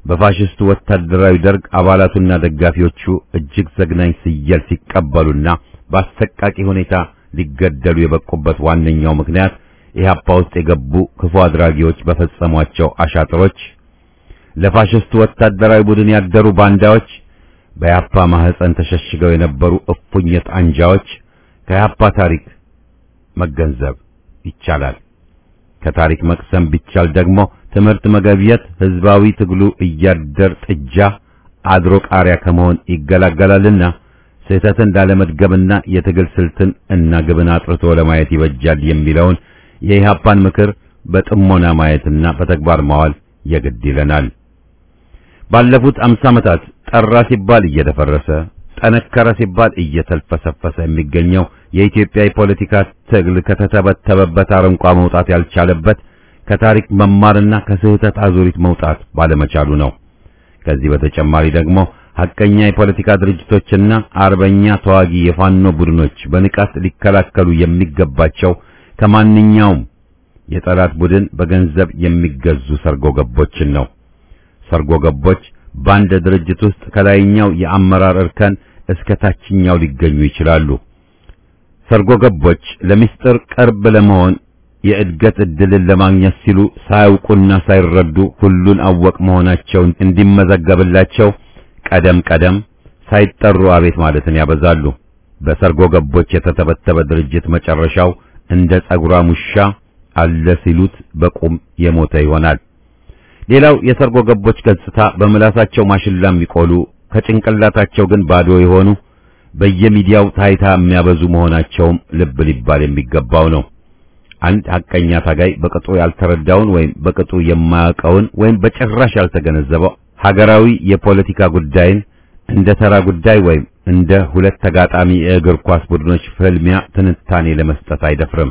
በፋሽስቱ ወታደራዊ ደርግ አባላቱና ደጋፊዎቹ እጅግ ዘግናኝ ስየል ሲቀበሉና በአሰቃቂ ሁኔታ ሊገደሉ የበቁበት ዋነኛው ምክንያት ኢህአፓ ውስጥ የገቡ ክፉ አድራጊዎች በፈጸሟቸው አሻጥሮች፣ ለፋሽስቱ ወታደራዊ ቡድን ያደሩ ባንዳዎች፣ በኢህአፓ ማህፀን ተሸሽገው የነበሩ እፉኝት አንጃዎች ከኢህአፓ ታሪክ መገንዘብ ይቻላል። ከታሪክ መቅሰም ቢቻል ደግሞ ትምህርት መገብየት ህዝባዊ ትግሉ እያደር ጥጃ አድሮ ቃሪያ ከመሆን ይገላገላልና ስህተትን ላለመድገምና የትግል ስልትን እና ግብን አጥርቶ ለማየት ይበጃል የሚለውን የኢህአፓን ምክር በጥሞና ማየትና በተግባር ማዋል የግድ ይለናል። ባለፉት አምሳ ዓመታት ጠራ ሲባል እየደፈረሰ ጠነከረ ሲባል እየተልፈሰፈሰ የሚገኘው የኢትዮጵያ የፖለቲካ ትግል ከተተበተበበት አረንቋ መውጣት ያልቻለበት ከታሪክ መማርና ከስህተት አዙሪት መውጣት ባለመቻሉ ነው። ከዚህ በተጨማሪ ደግሞ ሐቀኛ የፖለቲካ ድርጅቶችና አርበኛ ተዋጊ የፋኖ ቡድኖች በንቃት ሊከላከሉ የሚገባቸው ከማንኛውም የጠላት ቡድን በገንዘብ የሚገዙ ሰርጎ ገቦችን ነው። ሰርጎ ገቦች በአንድ ድርጅት ውስጥ ከላይኛው የአመራር እርከን እስከ ታችኛው ሊገኙ ይችላሉ። ሰርጎ ገቦች ለሚስጥር ቅርብ ለመሆን የእድገት ዕድልን ለማግኘት ሲሉ ሳያውቁና ሳይረዱ ሁሉን አወቅ መሆናቸውን እንዲመዘገብላቸው ቀደም ቀደም ሳይጠሩ አቤት ማለትን ያበዛሉ። በሰርጎ ገቦች የተተበተበ ድርጅት መጨረሻው እንደ ጸጉራም ውሻ አለ ሲሉት በቁም የሞተ ይሆናል። ሌላው የሰርጎ ገቦች ገጽታ በምላሳቸው ማሽላ የሚቆሉ ከጭንቅላታቸው ግን ባዶ የሆኑ በየሚዲያው ታይታ የሚያበዙ መሆናቸውም ልብ ሊባል የሚገባው ነው። አንድ ሐቀኛ ታጋይ በቅጡ ያልተረዳውን ወይም በቅጡ የማያውቀውን ወይም በጭራሽ ያልተገነዘበው ሀገራዊ የፖለቲካ ጉዳይን እንደ ተራ ጉዳይ ወይም እንደ ሁለት ተጋጣሚ የእግር ኳስ ቡድኖች ፍልሚያ ትንታኔ ለመስጠት አይደፍርም።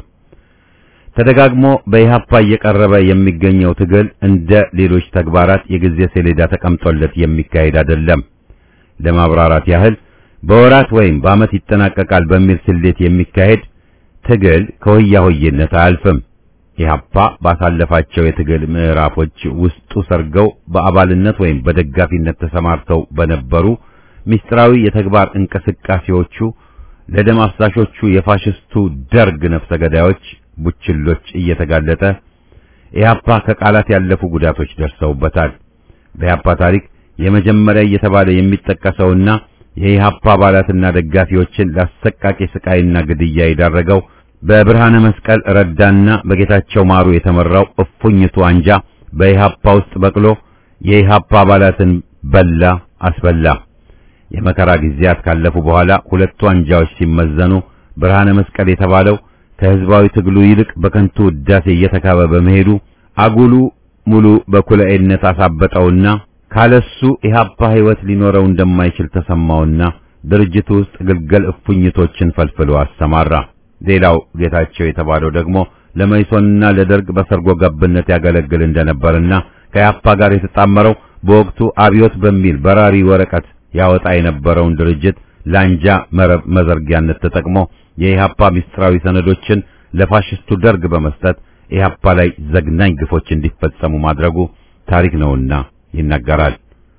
ተደጋግሞ በኢህአፓ እየቀረበ የሚገኘው ትግል እንደ ሌሎች ተግባራት የጊዜ ሰሌዳ ተቀምጦለት የሚካሄድ አይደለም። ለማብራራት ያህል በወራት ወይም በዓመት ይጠናቀቃል በሚል ስሌት የሚካሄድ ትግል ከሆያ ሆዬነት አያልፍም። ኢህአፓ ባሳለፋቸው የትግል ምዕራፎች ውስጡ ሰርገው በአባልነት ወይም በደጋፊነት ተሰማርተው በነበሩ ምስጢራዊ የተግባር እንቅስቃሴዎቹ ለደም አፍሳሾቹ የፋሽስቱ ደርግ ነፍሰ ገዳዮች ቡችሎች እየተጋለጠ ኢህአፓ ከቃላት ያለፉ ጉዳቶች ደርሰውበታል። በኢህአፓ ታሪክ የመጀመሪያ እየተባለ የሚጠቀሰውና የኢህአፓ አባላትና ደጋፊዎችን ለአሰቃቂ ስቃይና ግድያ የዳረገው በብርሃነ መስቀል ረዳና በጌታቸው ማሩ የተመራው እፉኝቱ አንጃ በኢህአፓ ውስጥ በቅሎ የኢህአፓ አባላትን በላ አስበላ። የመከራ ጊዜያት ካለፉ በኋላ ሁለቱ አንጃዎች ሲመዘኑ ብርሃነ መስቀል የተባለው ከህዝባዊ ትግሉ ይልቅ በከንቱ ውዳሴ እየተካበ በመሄዱ አጉሉ ሙሉ በኩለኤነት አሳበጠውና ካለሱ ኢህአፓ ህይወት ሊኖረው እንደማይችል ተሰማውና ድርጅቱ ውስጥ ግልገል እፉኝቶችን ፈልፍሎ አሰማራ። ሌላው ጌታቸው የተባለው ደግሞ ለመይሶንና ለደርግ በሰርጎ ገብነት ያገለግል እንደነበርና ከኢህአፓ ጋር የተጣመረው በወቅቱ አብዮት በሚል በራሪ ወረቀት ያወጣ የነበረውን ድርጅት ላንጃ መረብ መዘርጊያነት ተጠቅሞ የኢህአፓ ምስጢራዊ ሰነዶችን ለፋሽስቱ ደርግ በመስጠት ኢህአፓ ላይ ዘግናኝ ግፎች እንዲፈጸሙ ማድረጉ ታሪክ ነውና ይናገራል።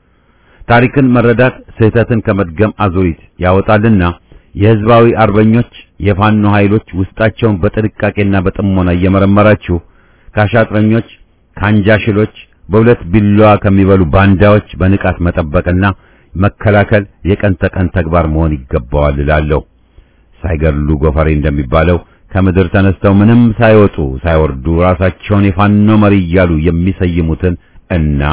ታሪክን መረዳት ስህተትን ከመድገም አዙሪት ያወጣልና የህዝባዊ አርበኞች የፋኖ ኃይሎች ውስጣቸውን በጥንቃቄና በጥሞና እየመረመራችሁ ከአሻጥረኞች ከአንጃሽሎች በሁለት ቢላዋ ከሚበሉ ባንዳዎች በንቃት መጠበቅና መከላከል የቀን ተቀን ተግባር መሆን ይገባዋል እላለሁ። ሳይገድሉ ጎፈሬ እንደሚባለው ከምድር ተነስተው ምንም ሳይወጡ ሳይወርዱ ራሳቸውን የፋኖ መሪ እያሉ የሚሰይሙትን እና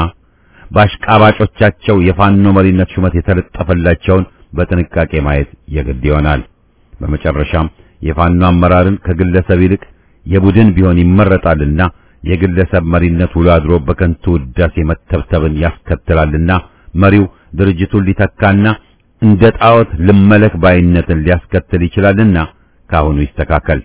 በአሽቃባጮቻቸው የፋኖ መሪነት ሹመት የተለጠፈላቸውን በጥንቃቄ ማየት የግድ ይሆናል። በመጨረሻም የፋኖ አመራርን ከግለሰብ ይልቅ የቡድን ቢሆን ይመረጣልና የግለሰብ መሪነት ውሎ አድሮ በከንቱ ውዳሴ መተብተብን ያስከትላልና መሪው ድርጅቱን ሊተካና እንደ ጣዖት ልመለክ ባይነትን ሊያስከትል ይችላልና ካሁኑ ይስተካከል።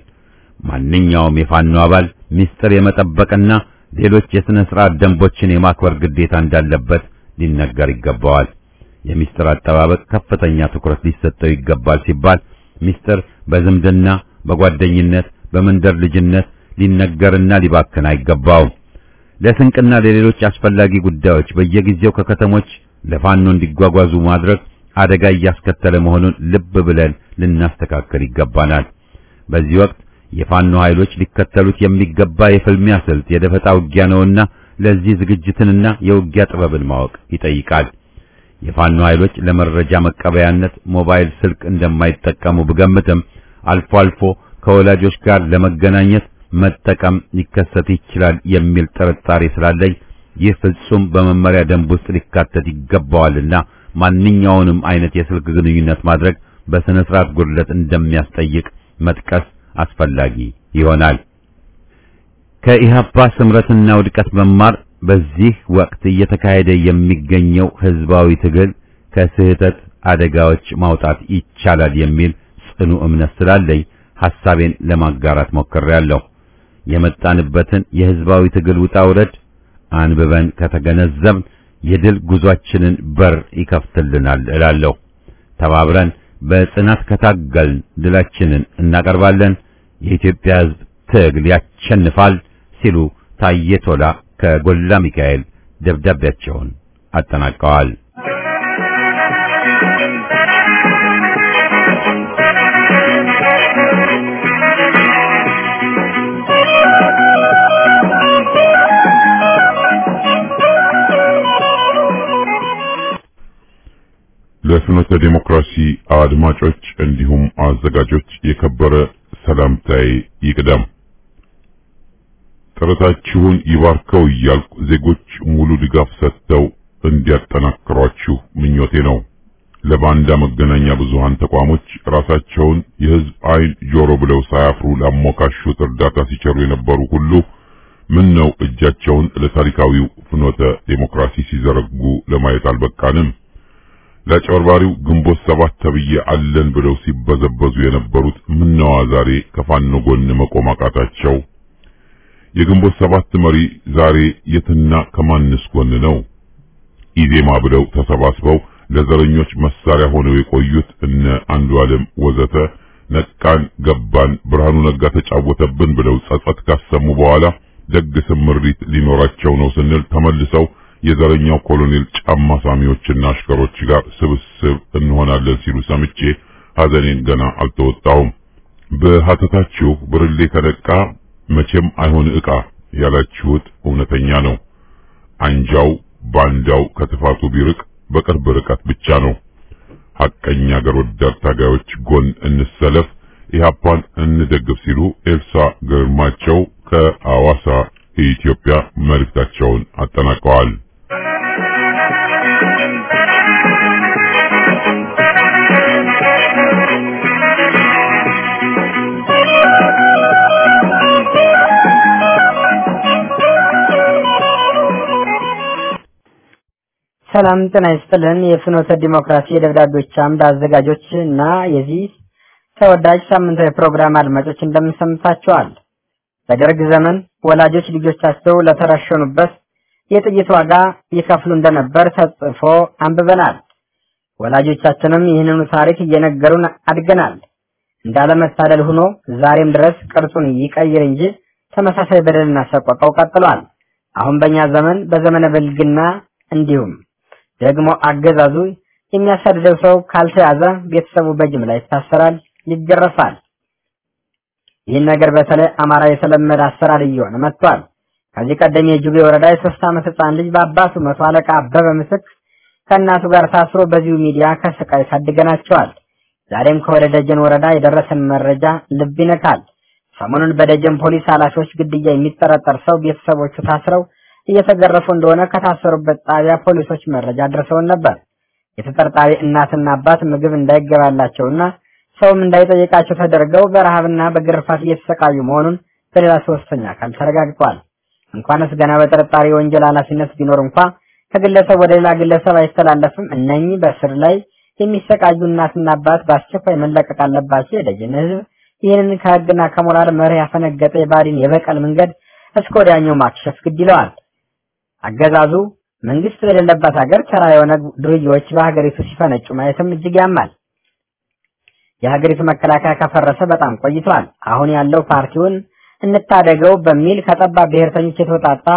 ማንኛውም የፋኖ አባል ምስጢር የመጠበቅና ሌሎች የሥነ ሥርዓት ደንቦችን የማክበር ግዴታ እንዳለበት ሊነገር ይገባዋል። የምስጢር አጠባበቅ ከፍተኛ ትኩረት ሊሰጠው ይገባል ሲባል ምስጢር በዝምድና፣ በጓደኝነት፣ በመንደር ልጅነት ሊነገርና ሊባክን አይገባውም። ለስንቅና ለሌሎች አስፈላጊ ጉዳዮች በየጊዜው ከከተሞች ለፋኖ እንዲጓጓዙ ማድረግ አደጋ እያስከተለ መሆኑን ልብ ብለን ልናስተካከል ይገባናል። በዚህ ወቅት የፋኖ ኃይሎች ሊከተሉት የሚገባ የፍልሚያ ስልት የደፈጣ ውጊያ ነውና ለዚህ ዝግጅትንና የውጊያ ጥበብን ማወቅ ይጠይቃል። የፋኖ ኃይሎች ለመረጃ መቀበያነት ሞባይል ስልክ እንደማይጠቀሙ ብገምትም አልፎ አልፎ ከወላጆች ጋር ለመገናኘት መጠቀም ሊከሰት ይችላል የሚል ጥርጣሬ ስላለኝ ይህ ፍጹም በመመሪያ ደንብ ውስጥ ሊካተት ይገባዋልና ማንኛውንም አይነት የስልክ ግንኙነት ማድረግ በስነ ስርዓት ጉድለት እንደሚያስጠይቅ መጥቀስ አስፈላጊ ይሆናል። ከኢህአፓ ስምረትና ውድቀት መማር በዚህ ወቅት እየተካሄደ የሚገኘው ህዝባዊ ትግል ከስህተት አደጋዎች ማውጣት ይቻላል የሚል ጽኑ እምነት ስላለኝ ሐሳቤን ለማጋራት ሞክሬያለሁ። የመጣንበትን የህዝባዊ ትግል ውጣ ውረድ አንብበን ከተገነዘብን የድል ጉዟችንን በር ይከፍትልናል እላለሁ። ተባብረን በጽናት ከታገልን ድላችንን እናቀርባለን። የኢትዮጵያ ህዝብ ትግል ያሸንፋል ሲሉ ታዬ ቶላ ከጎላ ሚካኤል ደብዳቤያቸውን አጠናቀዋል። ለፍኖተ ዴሞክራሲ አድማጮች እንዲሁም አዘጋጆች የከበረ ሰላምታዬ ይቅደም። ጥረታችሁን ይባርከው እያልኩ ዜጎች ሙሉ ድጋፍ ሰጥተው እንዲያጠናክሯችሁ ምኞቴ ነው። ለባንዳ መገናኛ ብዙሃን ተቋሞች ራሳቸውን የህዝብ አይን ጆሮ ብለው ሳያፍሩ ላሞካሹት እርዳታ ሲቸሩ የነበሩ ሁሉ ምን ነው እጃቸውን ለታሪካዊው ፍኖተ ዴሞክራሲ ሲዘረጉ ለማየት አልበቃንም? ለአጭበርባሪው ግንቦት ሰባት ተብዬ አለን ብለው ሲበዘበዙ የነበሩት ምነዋ ዛሬ ከፋኖ ጎን መቆም አቃታቸው? የግንቦት ሰባት መሪ ዛሬ የትና ከማንስ ጎን ነው? ኢዜማ ብለው ተሰባስበው ለዘረኞች መሳሪያ ሆነው የቆዩት እነ አንዱ ዓለም ወዘተ ነቃን፣ ገባን፣ ብርሃኑ ነጋ ተጫወተብን ብለው ጸጸት ካሰሙ በኋላ ደግ ስምሪት ሊኖራቸው ነው ስንል ተመልሰው የዘረኛው ኮሎኔል ጫማ ሳሚዎችና አሽከሮች ጋር ስብስብ እንሆናለን ሲሉ ሰምቼ ሐዘኔን ገና አልተወጣሁም። በሐተታችሁ ብርሌ ከነቃ መቼም አይሆን ዕቃ ያላችሁት እውነተኛ ነው። አንጃው ባንዳው ከጥፋቱ ቢርቅ በቅርብ ርቀት ብቻ ነው። ሐቀኛ አገር ወዳድ ታጋዮች ጎን እንሰለፍ፣ ኢህአፓን እንደግፍ ሲሉ ኤልሳ ግርማቸው ከአዋሳ ኢትዮጵያ መልእክታቸውን አጠናቀዋል። ሰላም ጤና ይስጥልን። የፍኖተ ዲሞክራሲ የደብዳቤዎች አምድ አዘጋጆች እና የዚህ ተወዳጅ ሳምንታዊ ፕሮግራም አድማጮች እንደምንሰምታችኋል። በደርግ ዘመን ወላጆች ልጆቻቸው ለተረሸኑበት የጥይት ዋጋ ይከፍሉ እንደነበር ተጽፎ አንብበናል። ወላጆቻችንም ይህንኑ ታሪክ እየነገሩን አድገናል። እንዳለመታደል ሆኖ ዛሬም ድረስ ቅርጹን ይቀይር እንጂ ተመሳሳይ በደልና ሰቆቃው ቀጥሏል። አሁን በእኛ ዘመን በዘመነ ብልግና እንዲሁም ደግሞ አገዛዙ የሚያሳድደው ሰው ካልተያዘ ቤተሰቡ በጅምላ ይታሰራል፣ ይገረፋል። ይህን ነገር በተለይ አማራ የተለመደ አሰራር እየሆነ መጥቷል። ከዚህ ቀደም የጁቤ ወረዳ የሶስት ዓመት ህፃን ልጅ በአባቱ መቶ አለቃ አበበ ምስክ ከእናቱ ጋር ታስሮ በዚሁ ሚዲያ ከስቃይ ታድገናቸዋል። ዛሬም ከወደ ደጀን ወረዳ የደረሰን መረጃ ልብ ይነካል። ሰሞኑን በደጀን ፖሊስ ኃላፊዎች ግድያ የሚጠረጠር ሰው ቤተሰቦቹ ታስረው እየተገረፉ እንደሆነ ከታሰሩበት ጣቢያ ፖሊሶች መረጃ ደርሰውን ነበር። የተጠርጣሪ እናትና አባት ምግብ እንዳይገባላቸውና ሰውም እንዳይጠይቃቸው ተደርገው በረሃብና በግርፋት እየተሰቃዩ መሆኑን በሌላ ሶስተኛ አካል ተረጋግጧል። እንኳንስ ገና በጥርጣሬ ወንጀል ኃላፊነት ቢኖር እንኳ ከግለሰብ ወደ ሌላ ግለሰብ አይተላለፍም። እነኚህ በስር ላይ የሚሰቃዩ እናትና አባት በአስቸኳይ መለቀቅ አለባቸው። የደጀን ህዝብ ይህንን ከህግና ከሞራል መርህ ያፈነገጠ የባዲን የበቀል መንገድ እስከ ወዲያኛው ማክሸፍ ግድ ይለዋል። አገዛዙ መንግስት በሌለበት ሀገር ተራ የሆነ ዱርዬዎች በሀገሪቱ ሲፈነጩ ማየትም እጅግ ያማል። የሀገሪቱ መከላከያ ከፈረሰ በጣም ቆይቷል። አሁን ያለው ፓርቲውን እንታደገው በሚል ከጠባብ ብሔርተኞች የተወጣጣ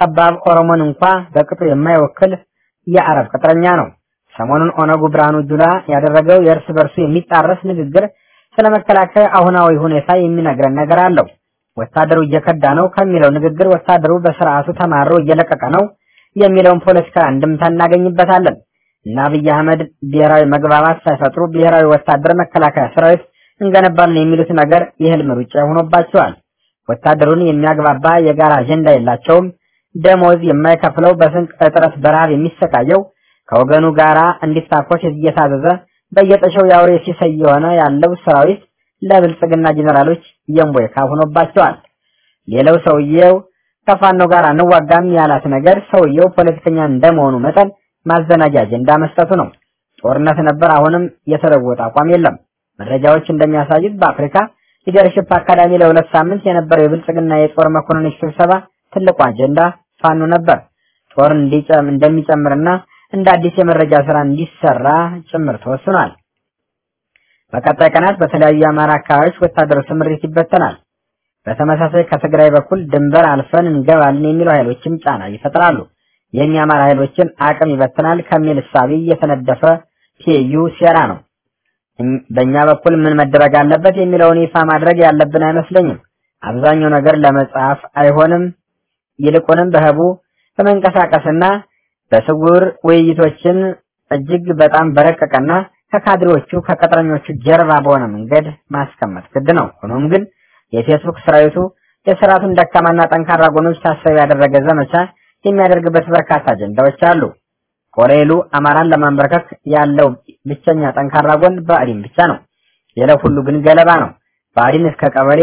ጠባብ ኦሮሞን እንኳ በቅጡ የማይወክል የአረብ ቅጥረኛ ነው። ሰሞኑን ኦነጉ ብርሃኑ ጁላ ያደረገው የእርስ በርሱ የሚጣረስ ንግግር ስለ መከላከያ አሁናዊ ሁኔታ የሚነግረን ነገር አለው። ወታደሩ እየከዳ ነው ከሚለው ንግግር ወታደሩ በስርዓቱ ተማሮ እየለቀቀ ነው የሚለውን ፖለቲካ እንድምታ እናገኝበታለን። እና አብይ አህመድ ብሔራዊ መግባባት ሳይፈጥሩ ብሔራዊ ወታደር መከላከያ ሰራዊት እንገነባለን የሚሉት ነገር የህልም ሩጫ ሆኖባቸዋል። ወታደሩን የሚያግባባ የጋራ አጀንዳ የላቸውም። ደሞዝ የማይከፍለው በስንቅ እጥረት በረሃብ የሚሰቃየው ከወገኑ ጋራ እንዲታኮስ እየታዘዘ በየጠሸው የአውሬ ሲሳይ የሆነ ያለው ሰራዊት ለብልጽግና ጀነራሎች የእምቦይ ካብ ሆኖባቸዋል። ሌላው ሰውየው ከፋኖ ጋር እንዋጋም ያላት ነገር ሰውየው ፖለቲከኛ እንደመሆኑ መጠን ማዘናጃ አጀንዳ መስጠቱ ነው። ጦርነት ነበር፣ አሁንም የተለወጠ አቋም የለም። መረጃዎች እንደሚያሳዩት በአፍሪካ ሊደርሽፕ አካዳሚ ለሁለት ሳምንት የነበረው የብልጽግና የጦር መኮንኖች ስብሰባ ትልቁ አጀንዳ ፋኖ ነበር። ጦር እንዲጨም እንደሚጨምርና እንደ አዲስ የመረጃ ስራ እንዲሰራ ጭምር ተወስኗል። በቀጣይ ቀናት በተለያዩ የአማራ አካባቢዎች ወታደሮች ስምሪት ይበተናል። በተመሳሳይ ከትግራይ በኩል ድንበር አልፈን እንገባለን የሚሉ ኃይሎችም ጫና ይፈጥራሉ። ይህም የአማራ ኃይሎችን አቅም ይበትናል ከሚል እሳቤ የተነደፈ ፒዩ ሴራ ነው። በእኛ በኩል ምን መደረግ አለበት የሚለውን ይፋ ማድረግ ያለብን አይመስለኝም። አብዛኛው ነገር ለመጻፍ አይሆንም። ይልቁንም በህቡ በመንቀሳቀስና በስውር ውይይቶችን እጅግ በጣም በረቀቀና ከካድሬዎቹ ከቅጥረኞቹ ጀርባ በሆነ መንገድ ማስቀመጥ ግድ ነው። ሆኖም ግን የፌስቡክ ሰራዊቱ የስርዓቱን ደካማና ጠንካራ ጎኖች ታሳቢ ያደረገ ዘመቻ የሚያደርግበት በርካታ አጀንዳዎች አሉ። ኮሎኔሉ አማራን ለማንበርከክ ያለው ብቸኛ ጠንካራ ጎን ብአዴን ብቻ ነው። ሌላው ሁሉ ግን ገለባ ነው። ብአዴን እስከ ቀበሌ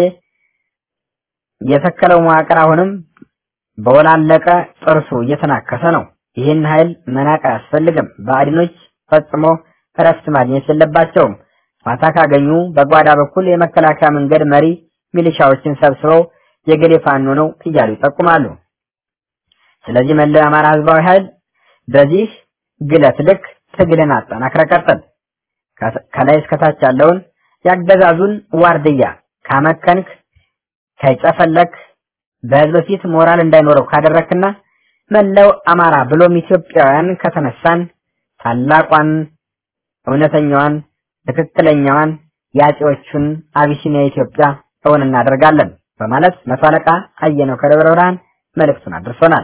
የተከለው መዋቅር አሁንም በወላለቀ ጥርሱ እየተናከሰ ነው። ይህን ኃይል መናቅ አያስፈልግም። ብአዴኖች ፈጽሞ እረፍት ማግኘት የለባቸውም። ፋታ ካገኙ በጓዳ በኩል የመከላከያ መንገድ መሪ ሚሊሻዎችን ሰብስበው የገሌ ፋኖ ነው እያሉ ይጠቁማሉ። ስለዚህ መላው የአማራ ህዝባዊ ኃይል በዚህ ግለት ልክ ትግልን አጠናክረ ቀጥል። ከላይ እስከታች ያለውን ያገዛዙን ዋርድያ ካመከንክ ከጨፈለክ በህዝብ ፊት ሞራል እንዳይኖረው ካደረክና መላው አማራ ብሎም ኢትዮጵያውያን ከተነሳን ታላቋን እውነተኛዋን ትክክለኛዋን የአፄዎቹን አቢሲኒያ ኢትዮጵያ እውን እናደርጋለን በማለት መቶ አለቃ አየነው ከደብረ ብርሃን መልእክቱን አድርሶናል።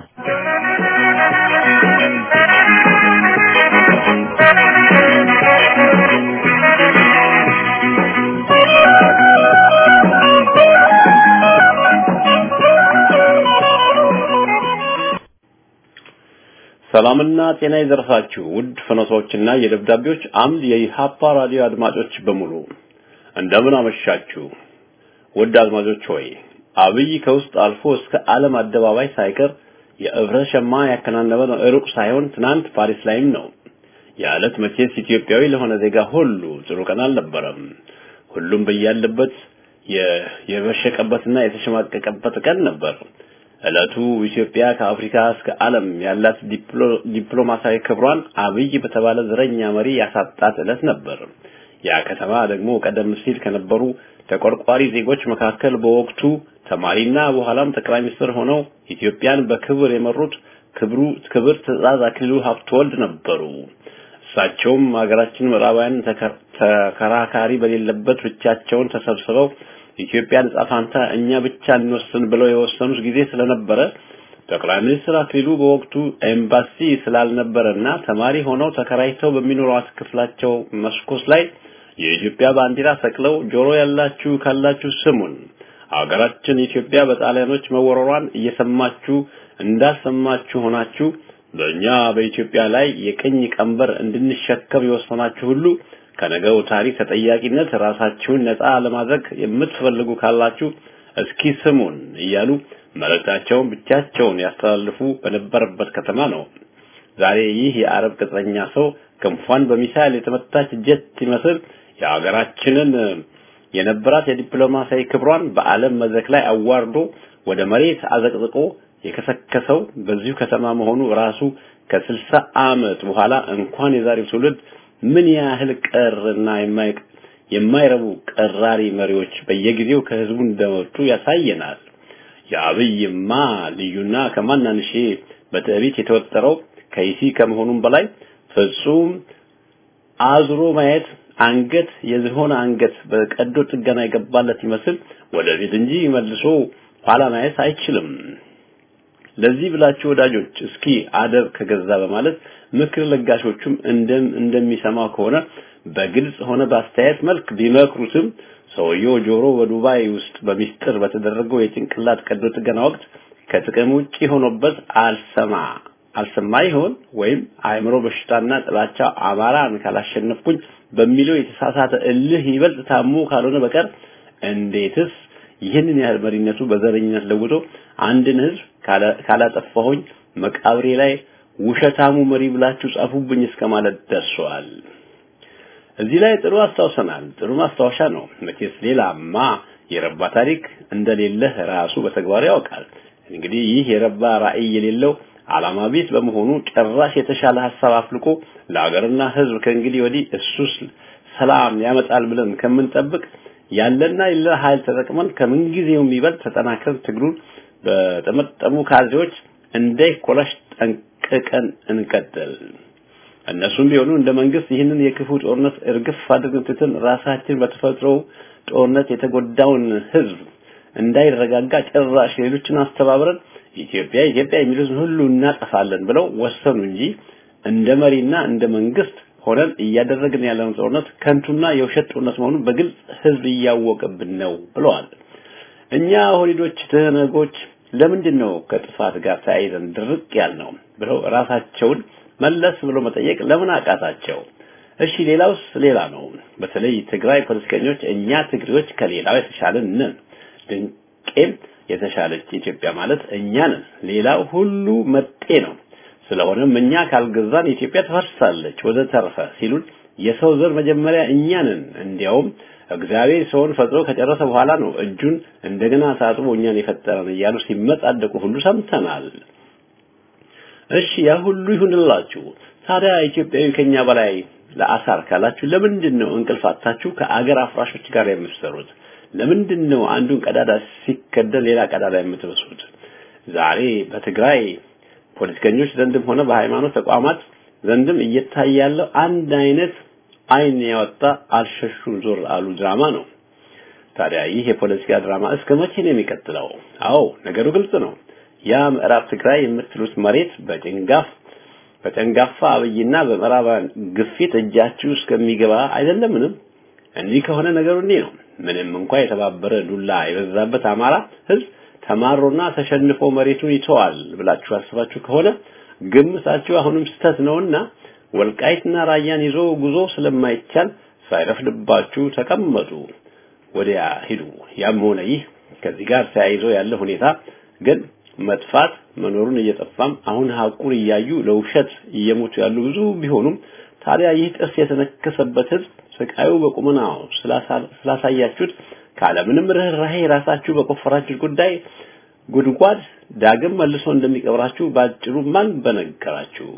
ሰላምና ጤና ይደርሳችሁ ውድ ፍኖቶችና የደብዳቤዎች አምድ የኢሃፓ ራዲዮ አድማጮች በሙሉ እንደምን አመሻችሁ። ውድ አድማጮች ሆይ አብይ ከውስጥ አልፎ እስከ ዓለም አደባባይ ሳይቀር የእብረት ሸማ ያከናነበ ነው። ሩቅ ሳይሆን ትናንት ፓሪስ ላይም ነው። የዕለት መቼስ ኢትዮጵያዊ ለሆነ ዜጋ ሁሉ ጥሩ ቀን አልነበረም። ሁሉም በያለበት የበሸቀበትና የተሸማቀቀበት ቀን ነበር። ዕለቱ ኢትዮጵያ ከአፍሪካ እስከ ዓለም ያላት ዲፕሎማሲያዊ ክብሯን አብይ በተባለ ዘረኛ መሪ ያሳጣት ዕለት ነበር። ያ ከተማ ደግሞ ቀደም ሲል ከነበሩ ተቆርቋሪ ዜጎች መካከል በወቅቱ ተማሪና በኋላም ጠቅላይ ሚኒስትር ሆነው ኢትዮጵያን በክብር የመሩት ክብሩ ክብር ትዕዛዝ አክሊሉ ሀብተወልድ ነበሩ። እሳቸውም ሀገራችን ምዕራባውያን ተከራካሪ በሌለበት ብቻቸውን ተሰብስበው ኢትዮጵያን ዕጣ ፈንታ እኛ ብቻ እንወስን ብለው የወሰኑት ጊዜ ስለነበረ ጠቅላይ ሚኒስትር አክሊሉ በወቅቱ ኤምባሲ ስላልነበረና ተማሪ ሆነው ተከራይተው በሚኖሯት ክፍላቸው መስኮት ላይ የኢትዮጵያ ባንዲራ ሰቅለው ጆሮ ያላችሁ ካላችሁ ስሙን፣ አገራችን ኢትዮጵያ በጣሊያኖች መወረሯን እየሰማችሁ እንዳልሰማችሁ ሆናችሁ በእኛ በኢትዮጵያ ላይ የቅኝ ቀንበር እንድንሸከም የወሰናችሁ ሁሉ ከነገው ታሪክ ተጠያቂነት ራሳችሁን ነፃ ለማድረግ የምትፈልጉ ካላችሁ እስኪ ስሙን እያሉ መልእክታቸውን ብቻቸውን ያስተላልፉ በነበረበት ከተማ ነው። ዛሬ ይህ የአረብ ቅጥረኛ ሰው ክንፏን በሚሳይል የተመታች ጀት ይመስል የሀገራችንን የነበራት የዲፕሎማሲያዊ ክብሯን በዓለም መድረክ ላይ አዋርዶ ወደ መሬት አዘቅዝቆ የከሰከሰው በዚሁ ከተማ መሆኑ ራሱ ከስልሳ ዓመት በኋላ እንኳን የዛሬው ትውልድ ምን ያህል ቀርና የማይረቡ ቀራሪ መሪዎች በየጊዜው ከህዝቡ እንደመጡ ያሳየናል። የአብይማ ልዩና ከማናንሼ በትዕቢት የተወጠረው ከይሲ ከመሆኑም በላይ ፍጹም አዝሮ ማየት አንገት የዝሆን አንገት በቀዶ ጥገና የገባለት ይመስል ወደፊት እንጂ መልሶ ኋላ ማየት አይችልም። ለዚህ ብላችሁ ወዳጆች እስኪ አደብ ከገዛ በማለት ምክር ለጋሾቹም እንደም እንደሚሰማው ከሆነ በግልጽ ሆነ በአስተያየት መልክ ቢመክሩትም ሰውየው ጆሮ በዱባይ ውስጥ በሚስጥር በተደረገው የጭንቅላት ቀዶ ጥገና ወቅት ከጥቅም ውጪ ሆኖበት አልሰማ አልሰማ ይሆን ወይም አእምሮ በሽታና ጥላቻ አማራን ካላሸነፍኩኝ በሚለው የተሳሳተ እልህ ይበልጥ ታሞ ካልሆነ በቀር እንዴትስ ይህንን ያህል መሪነቱ በዘረኝነት ለውጦ አንድን ህዝብ ካላጠፋሁኝ መቃብሬ ላይ ውሸታሙ መሪ ብላችሁ ጻፉብኝ እስከ ማለት ደርሷል። እዚህ ላይ ጥሩ አስታውሰናል። ጥሩ ማስታወሻ ነው። መቼስ ሌላማ የረባ ታሪክ እንደሌለህ ራሱ በተግባር ያውቃል። እንግዲህ ይህ የረባ ራዕይ የሌለው ዓላማ ቢስ በመሆኑ ጭራሽ የተሻለ ሀሳብ አፍልቆ ለሀገርና ህዝብ ከእንግዲህ ወዲህ እሱስ ሰላም ያመጣል ብለን ከምንጠብቅ ያለና የሌለ ኃይል ተጠቅመን ከምንጊዜውም ይበልጥ ተጠናክረን ትግሉን በጠመጠሙ ካድሬዎች እንዳይኮላሽ ጠንቅቀን እንቀጥል። እነሱም ቢሆኑ እንደ መንግስት ይህንን የክፉ ጦርነት እርግፍ አድርገን ትተን ራሳችን በተፈጥሮ ጦርነት የተጎዳውን ህዝብ እንዳይረጋጋ ጭራሽ ሌሎችን አስተባብረን ኢትዮጵያ ኢትዮጵያ የሚሉትን ሁሉ እናጠፋለን ብለው ወሰኑ እንጂ እንደ መሪና እንደ መንግስት ሆነን እያደረግን ያለውን ጦርነት ከንቱና የውሸት ጦርነት መሆኑን በግልጽ ህዝብ እያወቀብን ነው ብለዋል። እኛ ሆሊዶች ትህነጎች ለምንድን ነው ከጥፋት ጋር ተያይዘን ድርቅ ያልነው ብለው ራሳቸውን መለስ ብሎ መጠየቅ ለምን አቃታቸው? እሺ ሌላውስ ሌላ ነው። በተለይ ትግራይ ፖለቲከኞች እኛ ትግሬዎች ከሌላው የተሻለን ነን፣ ድንቄም የተሻለች ኢትዮጵያ ማለት እኛ ነን፣ ሌላው ሁሉ መጤ ነው። ስለሆነም እኛ ካልገዛን ኢትዮጵያ ትፈርሳለች ወዘተርፈ ሲሉን የሰው ዘር መጀመሪያ እኛ ነን። እንዲያውም እግዚአብሔር ሰውን ፈጥሮ ከጨረሰ በኋላ ነው እጁን እንደገና ታጥቦ እኛን የፈጠረን እያሉ ሲመጻደቁ ሁሉ ሰምተናል። እሺ ያ ሁሉ ይሁንላችሁ። ታዲያ ኢትዮጵያዊ ከኛ በላይ ለአሳር ካላችሁ ለምንድን ነው እንቅልፍ አጥታችሁ ከአገር አፍራሾች ጋር የምትሰሩት? ለምንድን ነው አንዱን ቀዳዳ ሲከደል ሌላ ቀዳዳ የምትበሱት? ዛሬ በትግራይ ፖለቲከኞች ዘንድም ሆነ በሃይማኖት ተቋማት ዘንድም እየታየ ያለው አንድ አይነት አይን ያወጣ አልሸሹም ዞር አሉ ድራማ ነው። ታዲያ ይህ የፖለቲካ ድራማ እስከ መቼ ነው የሚቀጥለው? አዎ ነገሩ ግልጽ ነው። ያ ምዕራብ ትግራይ የምትሉት መሬት በጭንጋፍ በጨንጋፋ አብይና በምዕራባውያን ግፊት እጃችሁ እስከሚገባ አይደለምንም? እንዲህ ከሆነ ነገሩ እንዲህ ነው። ምንም እንኳ የተባበረ ዱላ የበዛበት አማራ ህዝብ ተማሮና ተሸንፎ መሬቱን ይተዋል ብላችሁ አስባችሁ ከሆነ ግምታችሁ አሁንም ስተት ነውና ወልቃይትና ራያን ይዞ ጉዞ ስለማይቻል ሳይረፍድባችሁ ተቀመጡ፣ ወዲያ ሂዱ። ያም ሆነ ይህ ከዚህ ጋር ተያይዞ ያለ ሁኔታ ግን መጥፋት መኖሩን እየጠፋም አሁን ሀቁን እያዩ ለውሸት እየሞቱ ያሉ ብዙ ቢሆኑም ታዲያ ይህ ጥርስ የተነከሰበት ህዝብ ስቃዩ በቁመናው ስላሳያችሁት ካለምንም ርህራሄ ራሳችሁ በቆፈራችሁ ጉዳይ ጉድጓድ ዳግም መልሶ እንደሚቀብራችሁ ባጭሩ ማን በነገራችሁ?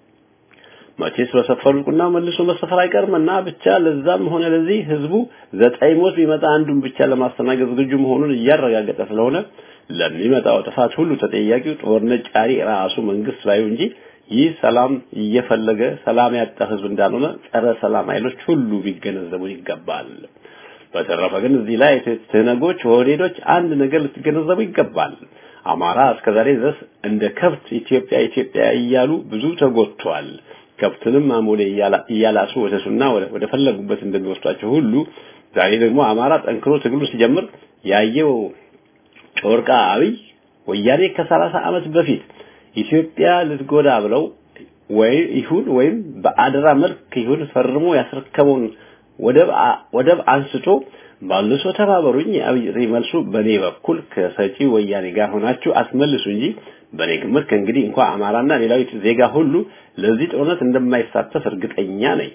መቼስ በሰፈሩት ቁና መልሶ መሰፈር አይቀርምና ብቻ ለዛም ሆነ ለዚህ ህዝቡ ዘጠኝ ሞት ቢመጣ አንዱን ብቻ ለማስተናገድ ዝግጁ መሆኑን እያረጋገጠ ስለሆነ ለሚመጣው ጥፋት ሁሉ ተጠያቂው ጦርነት ጫሪ ራሱ መንግስት ባዩ እንጂ ይህ ሰላም እየፈለገ ሰላም ያጣ ህዝብ እንዳልሆነ ጸረ ሰላም ኃይሎች ሁሉ ቢገነዘቡ ይገባል። በተረፈ ግን እዚህ ላይ ትነጎች ወዴዶች አንድ ነገር ልትገነዘቡ ይገባል። አማራ እስከዛሬ ድረስ እንደ ከብት ኢትዮጵያ ኢትዮጵያ እያሉ ብዙ ተጎድቷል። ከብትንም አሞሌ እያላሱ ወደሱና ወደ ፈለጉበት እንደሚወስዷቸው ሁሉ ዛሬ ደግሞ አማራ ጠንክሮ ትግሉ ሲጀምር ያየው ጮርቃ አብይ ወያኔ ከሰላሳ ዓመት በፊት ኢትዮጵያ ልትጎዳ ብለው ወይ ይሁን ወይም በአደራ መልክ ይሁን ፈርሞ ያስረከበውን ወደብ ወደብ አንስቶ ባልሶ ተባበሩኝ። የአብይ መልሱ በኔ በኩል ከሰጪ ወያኔ ጋር ሆናችሁ አስመልሱ እንጂ በኔ ግምት ከእንግዲህ እንኳን አማራና ሌላው ዜጋ ሁሉ ለዚህ ጦርነት እንደማይሳተፍ እርግጠኛ ነኝ።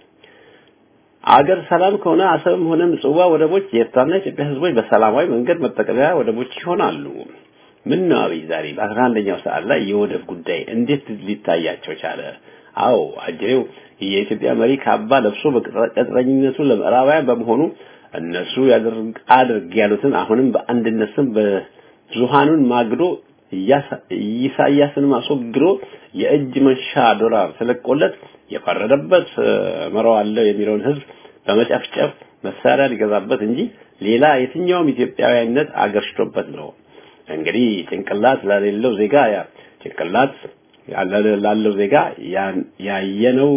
አገር ሰላም ከሆነ አሰብም ሆነ ምጽዋ ወደቦች የኤርትራና የኢትዮጵያ ህዝቦች በሰላማዊ መንገድ መጠቀሚያ ወደቦች ይሆናሉ። ምን ነው አብይ ዛሬ በአስራ አንደኛው ሰዓት ላይ የወደብ ጉዳይ እንዴት ሊታያቸው ቻለ? አዎ አጀሬው የኢትዮጵያ መሪ ካባ ለብሶ በቅጥረኝነቱ ለምዕራባውያን በመሆኑ እነሱ ያደርግ አድርግ ያሉትን አሁንም በአንድነት ስም ብዙሃኑን ማግዶ ኢሳያስን አስወግዶ የእጅ መንሻ ዶላር ተለቆለት የፈረደበት መረዋለሁ የሚለውን ህዝብ በመጨፍጨፍ መሳሪያ ሊገዛበት እንጂ ሌላ የትኛውም ኢትዮጵያዊነት አገርሽቶበት ነው። እንግዲህ ጭንቅላት ለሌለው ዜጋ ያ ጭንቅላት ላለው ዜጋ ያየነው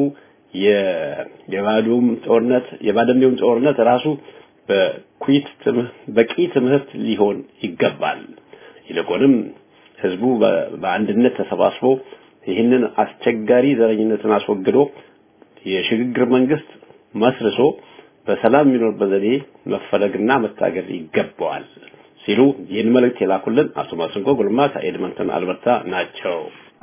የባዶም ጦርነት የባደሜውም ጦርነት ራሱ በኩይት በቂ ትምህርት ሊሆን ይገባል። ይልቁንም ህዝቡ በአንድነት ተሰባስቦ ይህንን አስቸጋሪ ዘረኝነትን አስወግዶ የሽግግር መንግስት መስርሶ በሰላም የሚኖርበት ዘዴ መፈለግና መታገል ይገባዋል ሲሉ ይህን መልእክት የላኩልን አቶ ማስንቆ ጉልማ ከኤድመንተን አልበርታ ናቸው።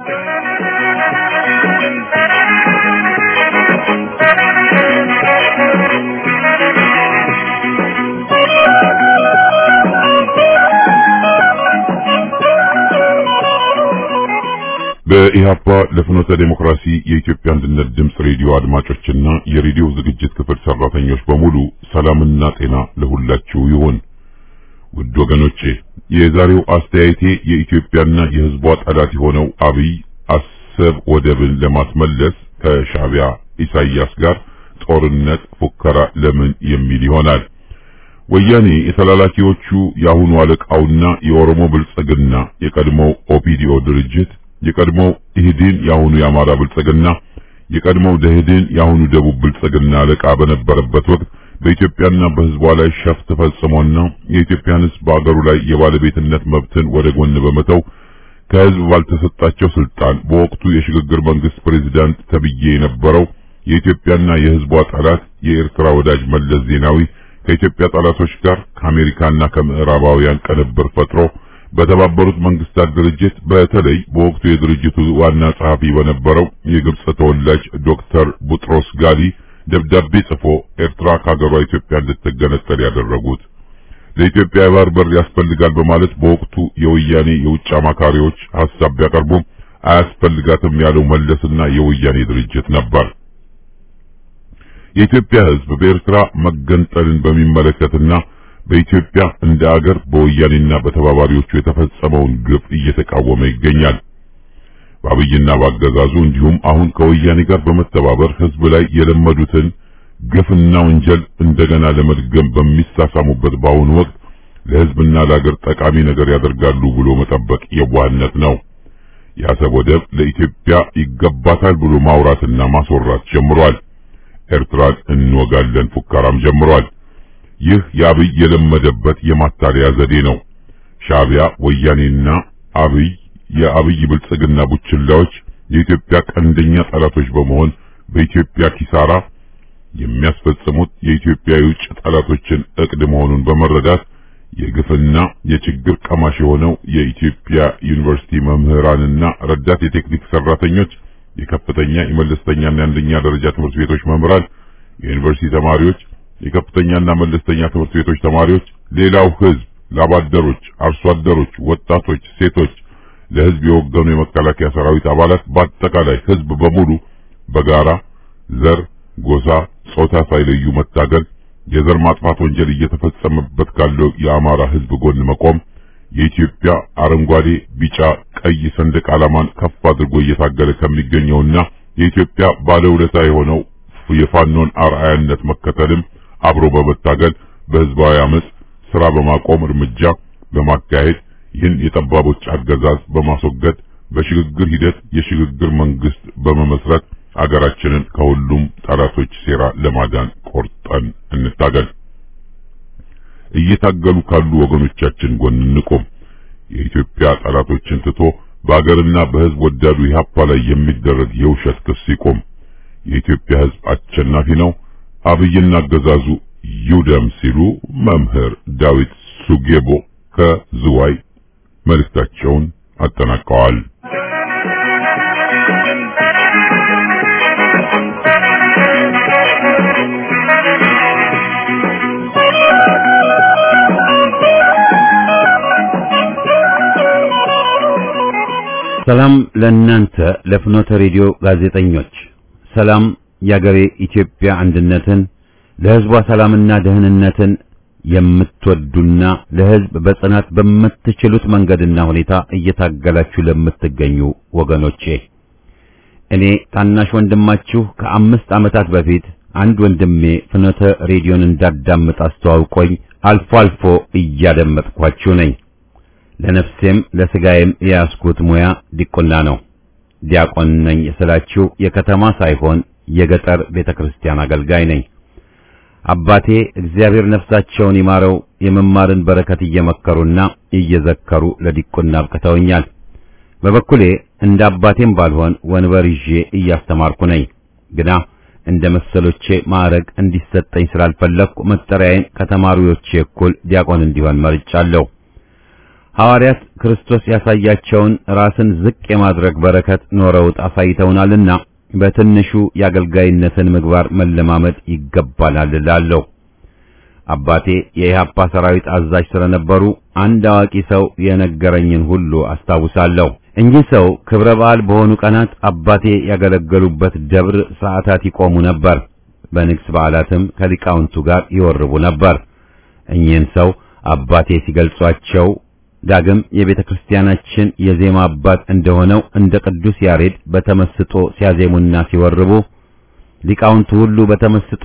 በኢህአፓ ለፍኖተ ዴሞክራሲ የኢትዮጵያ አንድነት ድምፅ ሬዲዮ አድማጮችና የሬዲዮ ዝግጅት ክፍል ሰራተኞች በሙሉ ሰላምና ጤና ለሁላችሁ ይሁን። ውድ ወገኖቼ የዛሬው አስተያየቴ የኢትዮጵያና የህዝቧ ጠላት የሆነው አብይ አሰብ ወደብን ለማስመለስ ከሻቢያ ኢሳያስ ጋር ጦርነት ፉከራ ለምን የሚል ይሆናል። ወያኔ የተላላኪዎቹ የአሁኑ አለቃውና የኦሮሞ ብልጽግና የቀድሞው ኦፒዲኦ ድርጅት የቀድሞው ኢህዴን የአሁኑ የአማራ ብልጽግና የቀድሞው ደኢህዴን የአሁኑ ደቡብ ብልጽግና አለቃ በነበረበት ወቅት በኢትዮጵያና በህዝቧ ላይ ሸፍጥ ፈጽሞና የኢትዮጵያን ህዝብ በአገሩ ላይ የባለቤትነት መብትን ወደ ጎን በመተው ከህዝብ ባልተሰጣቸው ስልጣን በወቅቱ የሽግግር መንግስት ፕሬዝዳንት ተብዬ የነበረው የኢትዮጵያና የህዝቧ ጠላት የኤርትራ ወዳጅ መለስ ዜናዊ ከኢትዮጵያ ጠላቶች ጋር ከአሜሪካና ከምዕራባውያን ቅንብር ፈጥሮ በተባበሩት መንግስታት ድርጅት በተለይ በወቅቱ የድርጅቱ ዋና ጸሐፊ በነበረው የግብጽ ተወላጅ ዶክተር ቡጥሮስ ጋሊ ደብዳቤ ጽፎ ኤርትራ ከሀገሯ ኢትዮጵያ እንድትገነጠል ያደረጉት ለኢትዮጵያ የባህር በር ያስፈልጋል በማለት በወቅቱ የወያኔ የውጭ አማካሪዎች ሐሳብ ቢያቀርቡም አያስፈልጋትም ያለው መለስና የወያኔ ድርጅት ነበር። የኢትዮጵያ ህዝብ በኤርትራ መገንጠልን በሚመለከትና በኢትዮጵያ እንደ አገር በወያኔና በተባባሪዎቹ የተፈጸመውን ግፍ እየተቃወመ ይገኛል። በአብይና ባገዛዙ እንዲሁም አሁን ከወያኔ ጋር በመተባበር ህዝብ ላይ የለመዱትን ግፍና ወንጀል እንደገና ለመድገም በሚሳሳሙበት በአሁኑ ወቅት ለህዝብና ለአገር ጠቃሚ ነገር ያደርጋሉ ብሎ መጠበቅ የዋህነት ነው። የአሰብ ወደብ ለኢትዮጵያ ይገባታል ብሎ ማውራትና ማስወራት ጀምሯል። ኤርትራን እንወጋለን ፉከራም ጀምሯል። ይህ የአብይ የለመደበት የማታለያ ዘዴ ነው። ሻቢያ ወያኔና አብይ የአብይ ብልጽግና ቡችላዎች የኢትዮጵያ ቀንደኛ ጠላቶች በመሆን በኢትዮጵያ ኪሳራ የሚያስፈጽሙት የኢትዮጵያ የውጭ ጠላቶችን እቅድ መሆኑን በመረዳት የግፍና የችግር ቀማሽ የሆነው የኢትዮጵያ ዩኒቨርሲቲ መምህራንና ረዳት የቴክኒክ ሰራተኞች፣ የከፍተኛ የመለስተኛና የአንደኛ ደረጃ ትምህርት ቤቶች መምህራን፣ የዩኒቨርሲቲ ተማሪዎች የከፍተኛና መለስተኛ ትምህርት ቤቶች ተማሪዎች፣ ሌላው ህዝብ፣ ላባደሮች፣ አርሶ አደሮች፣ ወጣቶች፣ ሴቶች፣ ለህዝብ የወገኑ የመከላከያ ሰራዊት አባላት፣ በአጠቃላይ ህዝብ በሙሉ በጋራ ዘር፣ ጎሳ፣ ጾታ ሳይለዩ መታገል የዘር ማጥፋት ወንጀል እየተፈጸመበት ካለው የአማራ ህዝብ ጎን መቆም የኢትዮጵያ አረንጓዴ፣ ቢጫ፣ ቀይ ሰንደቅ ዓላማን ከፍ አድርጎ እየታገለ ከሚገኘውና የኢትዮጵያ ባለውለታ የሆነው የፋኖን አርአያነት መከተልም አብሮ በመታገል በህዝባዊ አመጽ ስራ በማቆም እርምጃ በማካሄድ ይህን የጠባቦች አገዛዝ በማስወገድ በሽግግር ሂደት የሽግግር መንግስት በመመስረት አገራችንን ከሁሉም ጠላቶች ሴራ ለማዳን ቆርጠን እንታገል። እየታገሉ ካሉ ወገኖቻችን ጎን እንቆም። የኢትዮጵያ ጠላቶችን ትቶ በአገርና በህዝብ ወዳዱ ኢህአፓ ላይ የሚደረግ የውሸት ክስ ይቆም። የኢትዮጵያ ህዝብ አሸናፊ ነው። አብይና አገዛዙ ይውደም ሲሉ መምህር ዳዊት ሱጌቦ ከዝዋይ መልእክታቸውን አጠናቀዋል። ሰላም ለእናንተ ለፍኖተ ሬዲዮ ጋዜጠኞች፣ ሰላም የአገሬ ኢትዮጵያ አንድነትን ለህዝቧ ሰላምና ደህንነትን የምትወዱና ለሕዝብ በጽናት በምትችሉት መንገድና ሁኔታ እየታገላችሁ ለምትገኙ ወገኖቼ እኔ ታናሽ ወንድማችሁ ከአምስት ዓመታት በፊት አንድ ወንድሜ ፍኖተ ሬዲዮን እንዳዳምጥ አስተዋውቆኝ አልፎ አልፎ እያደመጥኳችሁ ነኝ። ለነፍሴም ለስጋዬም የያዝኩት ሙያ ዲቁና ነው። ዲያቆን ነኝ ስላችሁ የከተማ ሳይሆን የገጠር ቤተክርስቲያን አገልጋይ ነኝ። አባቴ እግዚአብሔር ነፍሳቸውን ይማረው የመማርን በረከት እየመከሩና እየዘከሩ ለዲቁና አብቅተውኛል። በበኩሌ እንደ አባቴም ባልሆን ወንበር ይዤ እያስተማርኩ ነኝ። ግና እንደ መሰሎቼ ማዕረግ እንዲሰጠኝ ስላልፈለግኩ መጠሪያዬን ከተማሪዎቼ እኩል ዲያቆን እንዲሆን መርጫለሁ። ሐዋርያት ክርስቶስ ያሳያቸውን ራስን ዝቅ የማድረግ በረከት ኖረውት አሳይተውናልና በትንሹ የአገልጋይነትን ምግባር መለማመድ ይገባናል እላለሁ። አባቴ የኢህአፓ ሰራዊት አዛዥ ስለነበሩ አንድ አዋቂ ሰው የነገረኝን ሁሉ አስታውሳለሁ። እኚህ ሰው ክብረ በዓል በሆኑ ቀናት አባቴ ያገለገሉበት ደብር ሰዓታት ይቆሙ ነበር። በንግስ በዓላትም ከሊቃውንቱ ጋር ይወርቡ ነበር። እኚህን ሰው አባቴ ሲገልጿቸው ዳግም የቤተ ክርስቲያናችን የዜማ አባት እንደሆነው እንደ ቅዱስ ያሬድ በተመስጦ ሲያዜሙና ሲወርቡ ሊቃውንቱ ሁሉ በተመስጦ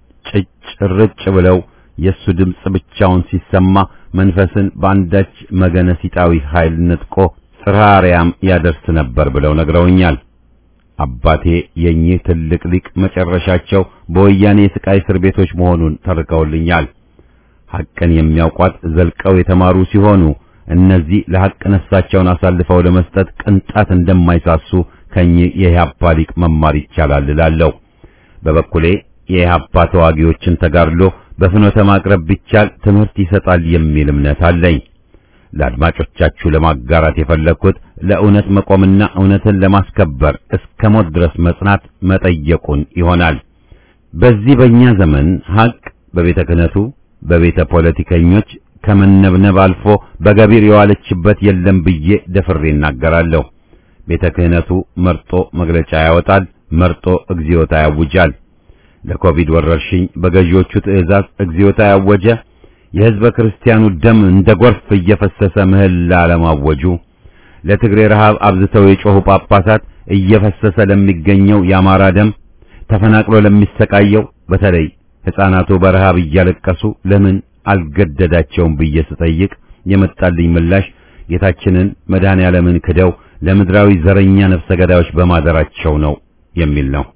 ጭጭ ብለው የሱ ድምፅ ብቻውን ሲሰማ መንፈስን በአንዳች መገነሲጣዊ ኃይል ነጥቆ ጽርሐ አርያም ያደርስ ነበር ብለው ነግረውኛል። አባቴ የኚህ ትልቅ ሊቅ መጨረሻቸው በወያኔ የስቃይ እስር ቤቶች መሆኑን ተርከውልኛል። ሐቅን የሚያውቋት ዘልቀው የተማሩ ሲሆኑ እነዚህ ለሐቅ ነፍሳቸውን አሳልፈው ለመስጠት ቅንጣት እንደማይሳሱ ከኚህ የኢህአፓ ሊቅ መማር ይቻላል እላለሁ። በበኩሌ የኢህአፓ ተዋጊዎችን ተጋድሎ በፍኖተ ማቅረብ ቢቻል ትምህርት ይሰጣል የሚል እምነት አለኝ። ለአድማጮቻችሁ ለማጋራት የፈለግኩት ለእውነት መቆምና እውነትን ለማስከበር እስከ ሞት ድረስ መጽናት መጠየቁን ይሆናል። በዚህ በእኛ ዘመን ሐቅ በቤተ ክህነቱ በቤተ ፖለቲከኞች ከመነብነብ አልፎ በገቢር የዋለችበት የለም ብዬ ደፍሬ እናገራለሁ። ቤተ ክህነቱ መርጦ መግለጫ ያወጣል፣ መርጦ እግዚኦታ ያውጃል። ለኮቪድ ወረርሽኝ በገዢዎቹ ትዕዛዝ እግዚኦታ ያወጀ የሕዝበ ክርስቲያኑ ደም እንደ ጎርፍ እየፈሰሰ ምህላ ለማወጁ ለትግሬ ረሃብ አብዝተው የጮኹ ጳጳሳት እየፈሰሰ ለሚገኘው የአማራ ደም ተፈናቅሎ ለሚሰቃየው በተለይ ሕፃናቱ በረሃብ እያለቀሱ ለምን አልገደዳቸውም ብዬ ስጠይቅ የመጣልኝ ምላሽ ጌታችንን መድኃኔ ዓለምን ክደው ለምድራዊ ዘረኛ ነፍሰ ገዳዮች በማደራቸው ነው የሚል ነው።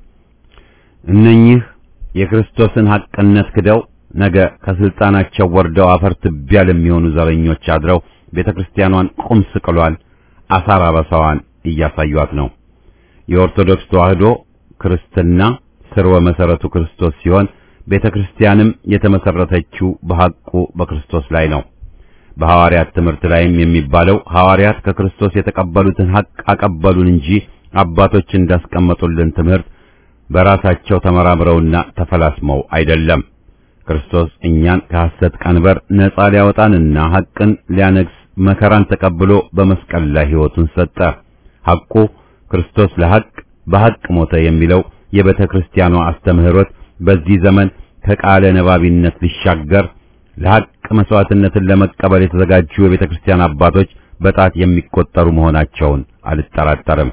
እነኚህ የክርስቶስን ሐቅነት ክደው ነገ ከስልጣናቸው ወርደው አፈር ትቢያ ለሚሆኑ ዘረኞች አድረው ቤተክርስቲያኗን ቁም ስቅሏል፣ አሳር አበሳዋን እያሳዩአት ነው። የኦርቶዶክስ ተዋህዶ ክርስትና ስርወ መሰረቱ ክርስቶስ ሲሆን ቤተክርስቲያንም የተመሰረተችው በሐቁ በክርስቶስ ላይ ነው። በሐዋርያት ትምህርት ላይም የሚባለው ሐዋርያት ከክርስቶስ የተቀበሉትን ሐቅ አቀበሉን እንጂ አባቶች እንዳስቀመጡልን ትምህርት በራሳቸው ተመራምረውና ተፈላስመው አይደለም። ክርስቶስ እኛን ከሐሰት ቀንበር ነጻ ሊያወጣንና ሐቅን ሊያነግስ መከራን ተቀብሎ በመስቀል ላይ ሕይወቱን ሰጠ። ሐቁ ክርስቶስ ለሐቅ በሐቅ ሞተ የሚለው የቤተ ክርስቲያኗ አስተምህሮት በዚህ ዘመን ከቃለ ነባቢነት ሊሻገር ለሐቅ መስዋዕትነትን ለመቀበል የተዘጋጁ የቤተ ክርስቲያን አባቶች በጣት የሚቆጠሩ መሆናቸውን አልጠራጠርም።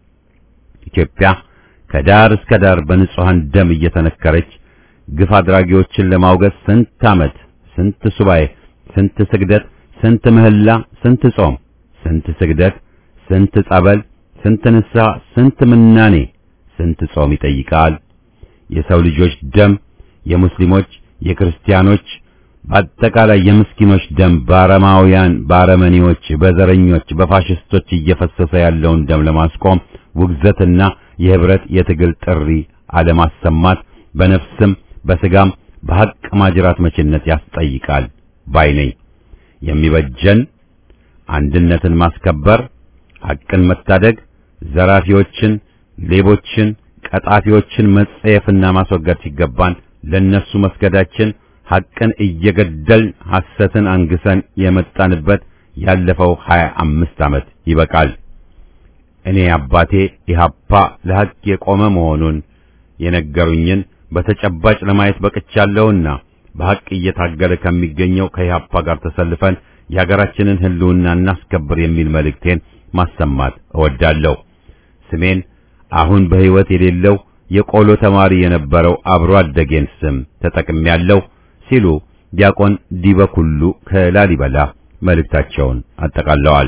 ኢትዮጵያ ከዳር እስከ ዳር በንጹሐን ደም እየተነከረች ግፍ አድራጊዎችን ለማውገዝ ስንት ዓመት፣ ስንት ሱባኤ፣ ስንት ስግደት፣ ስንት ምህላ፣ ስንት ጾም፣ ስንት ስግደት፣ ስንት ጸበል፣ ስንት ንስሐ፣ ስንት ምናኔ፣ ስንት ጾም ይጠይቃል። የሰው ልጆች ደም የሙስሊሞች፣ የክርስቲያኖች፣ በአጠቃላይ የምስኪኖች ደም በአረማውያን፣ በአረመኔዎች፣ በዘረኞች፣ በፋሽስቶች እየፈሰሰ ያለውን ደም ለማስቆም ውግዘትና የህብረት የትግል ጥሪ አለማሰማት በነፍስም በስጋም በሐቅ ማጅራት መችነት ያስጠይቃል ባይ ነኝ። የሚበጀን አንድነትን ማስከበር፣ ሐቅን መታደግ፣ ዘራፊዎችን፣ ሌቦችን፣ ቀጣፊዎችን መጸየፍና ማስወገድ ሲገባን ለነሱ መስገዳችን ሐቅን እየገደልን ሐሰትን አንግሰን የመጣንበት ያለፈው ሀያ አምስት ዓመት ይበቃል። እኔ አባቴ ኢህአፓ ለሐቅ የቆመ መሆኑን የነገሩኝን በተጨባጭ ለማየት በቅቻለሁና በሐቅ እየታገለ ከሚገኘው ከኢህአፓ ጋር ተሰልፈን የሀገራችንን ሕልውና እናስከብር የሚል መልእክቴን ማሰማት እወዳለሁ። ስሜን አሁን በሕይወት የሌለው የቆሎ ተማሪ የነበረው አብሮ አደጌን ስም ተጠቅሜያለሁ ሲሉ ዲያቆን ዲበኩሉ ከላሊበላ መልእክታቸውን አጠቃለዋል።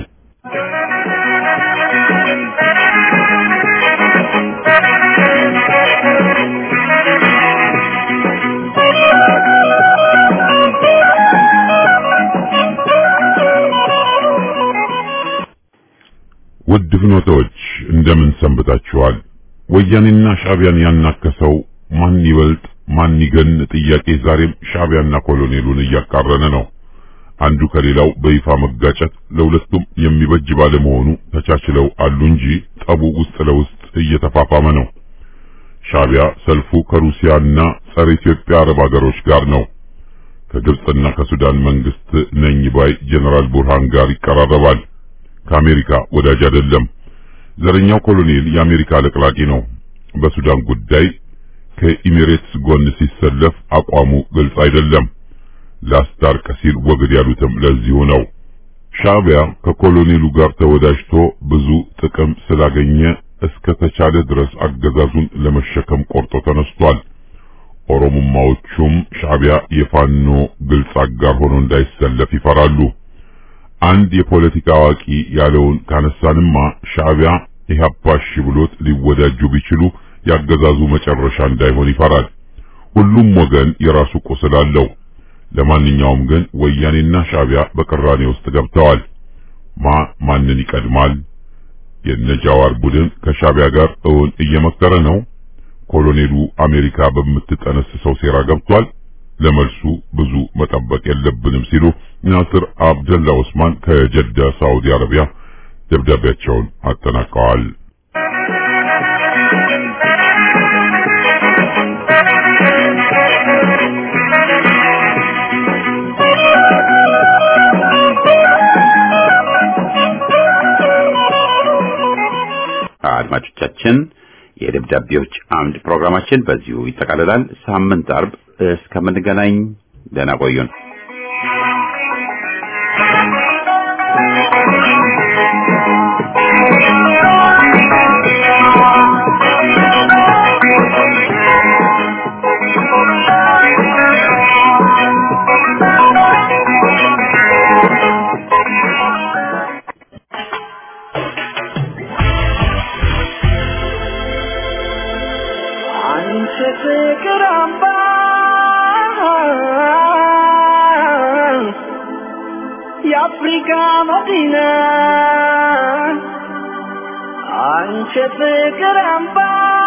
ውድ ፍኖቶች እንደምን ሰንብታችኋል? ወያኔና ሻዕቢያን ያናከሰው ማን ይበልጥ ማን ይገን ጥያቄ ዛሬም ሻዕቢያና ኮሎኔሉን እያቃረነ ነው። አንዱ ከሌላው በይፋ መጋጨት ለሁለቱም የሚበጅ ባለመሆኑ ተቻችለው አሉ እንጂ ጠቡ ውስጥ ለውስጥ እየተፋፋመ ነው። ሻዕቢያ ሰልፉ ከሩሲያና ጸረ ኢትዮጵያ አረብ ሀገሮች ጋር ነው። ከግብጽና ከሱዳን መንግስት ነኝ ባይ ጀነራል ቡርሃን ጋር ይቀራረባል። ከአሜሪካ ወዳጅ አይደለም። ዘረኛው ኮሎኔል የአሜሪካ ለቅላቂ ነው። በሱዳን ጉዳይ ከኢሚሬትስ ጎን ሲሰለፍ አቋሙ ግልጽ አይደለም። ላስታርቅ ሲል ወግድ ያሉትም ለዚሁ ነው። ሻዕቢያ ከኮሎኔሉ ጋር ተወዳጅቶ ብዙ ጥቅም ስላገኘ እስከ ተቻለ ድረስ አገዛዙን ለመሸከም ቆርጦ ተነስቷል። ኦሮሞማዎቹም ሻዕቢያ የፋኖ ግልጽ አጋር ሆኖ እንዳይሰለፍ ይፈራሉ። አንድ የፖለቲካ አዋቂ ያለውን ካነሳንማ ሻዕቢያ ኢህአፓ እሺ ብሎት ሊወዳጁ ቢችሉ ያገዛዙ መጨረሻ እንዳይሆን ይፈራል። ሁሉም ወገን የራሱ ቁስል አለው። ለማንኛውም ግን ወያኔና ሻዕቢያ በቅራኔ ውስጥ ገብተዋል። ማ ማንን ይቀድማል? የነጃዋር ቡድን ከሻዕቢያ ጋር እውን እየመከረ ነው። ኮሎኔሉ አሜሪካ በምትጠነስሰው ሴራ ገብቷል። ለመልሱ ብዙ መጠበቅ የለብንም ሲሉ ናስር አብደላ ዑስማን ከጀዳ ሳዑዲ አረቢያ ደብዳቤያቸውን አጠናቀዋል። አድማጮቻችን የደብዳቤዎች አምድ ፕሮግራማችን በዚሁ ይጠቃልላል። ሳምንት አርብ እስከምንገናኝ ደህና ቆዩን። አንቺ ፍቅር አምባ የአፍሪካ መዲና አንቺ ፍቅር አምባ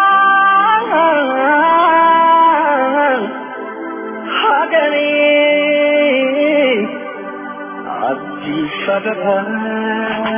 ሀገሬ አዲስ አበባ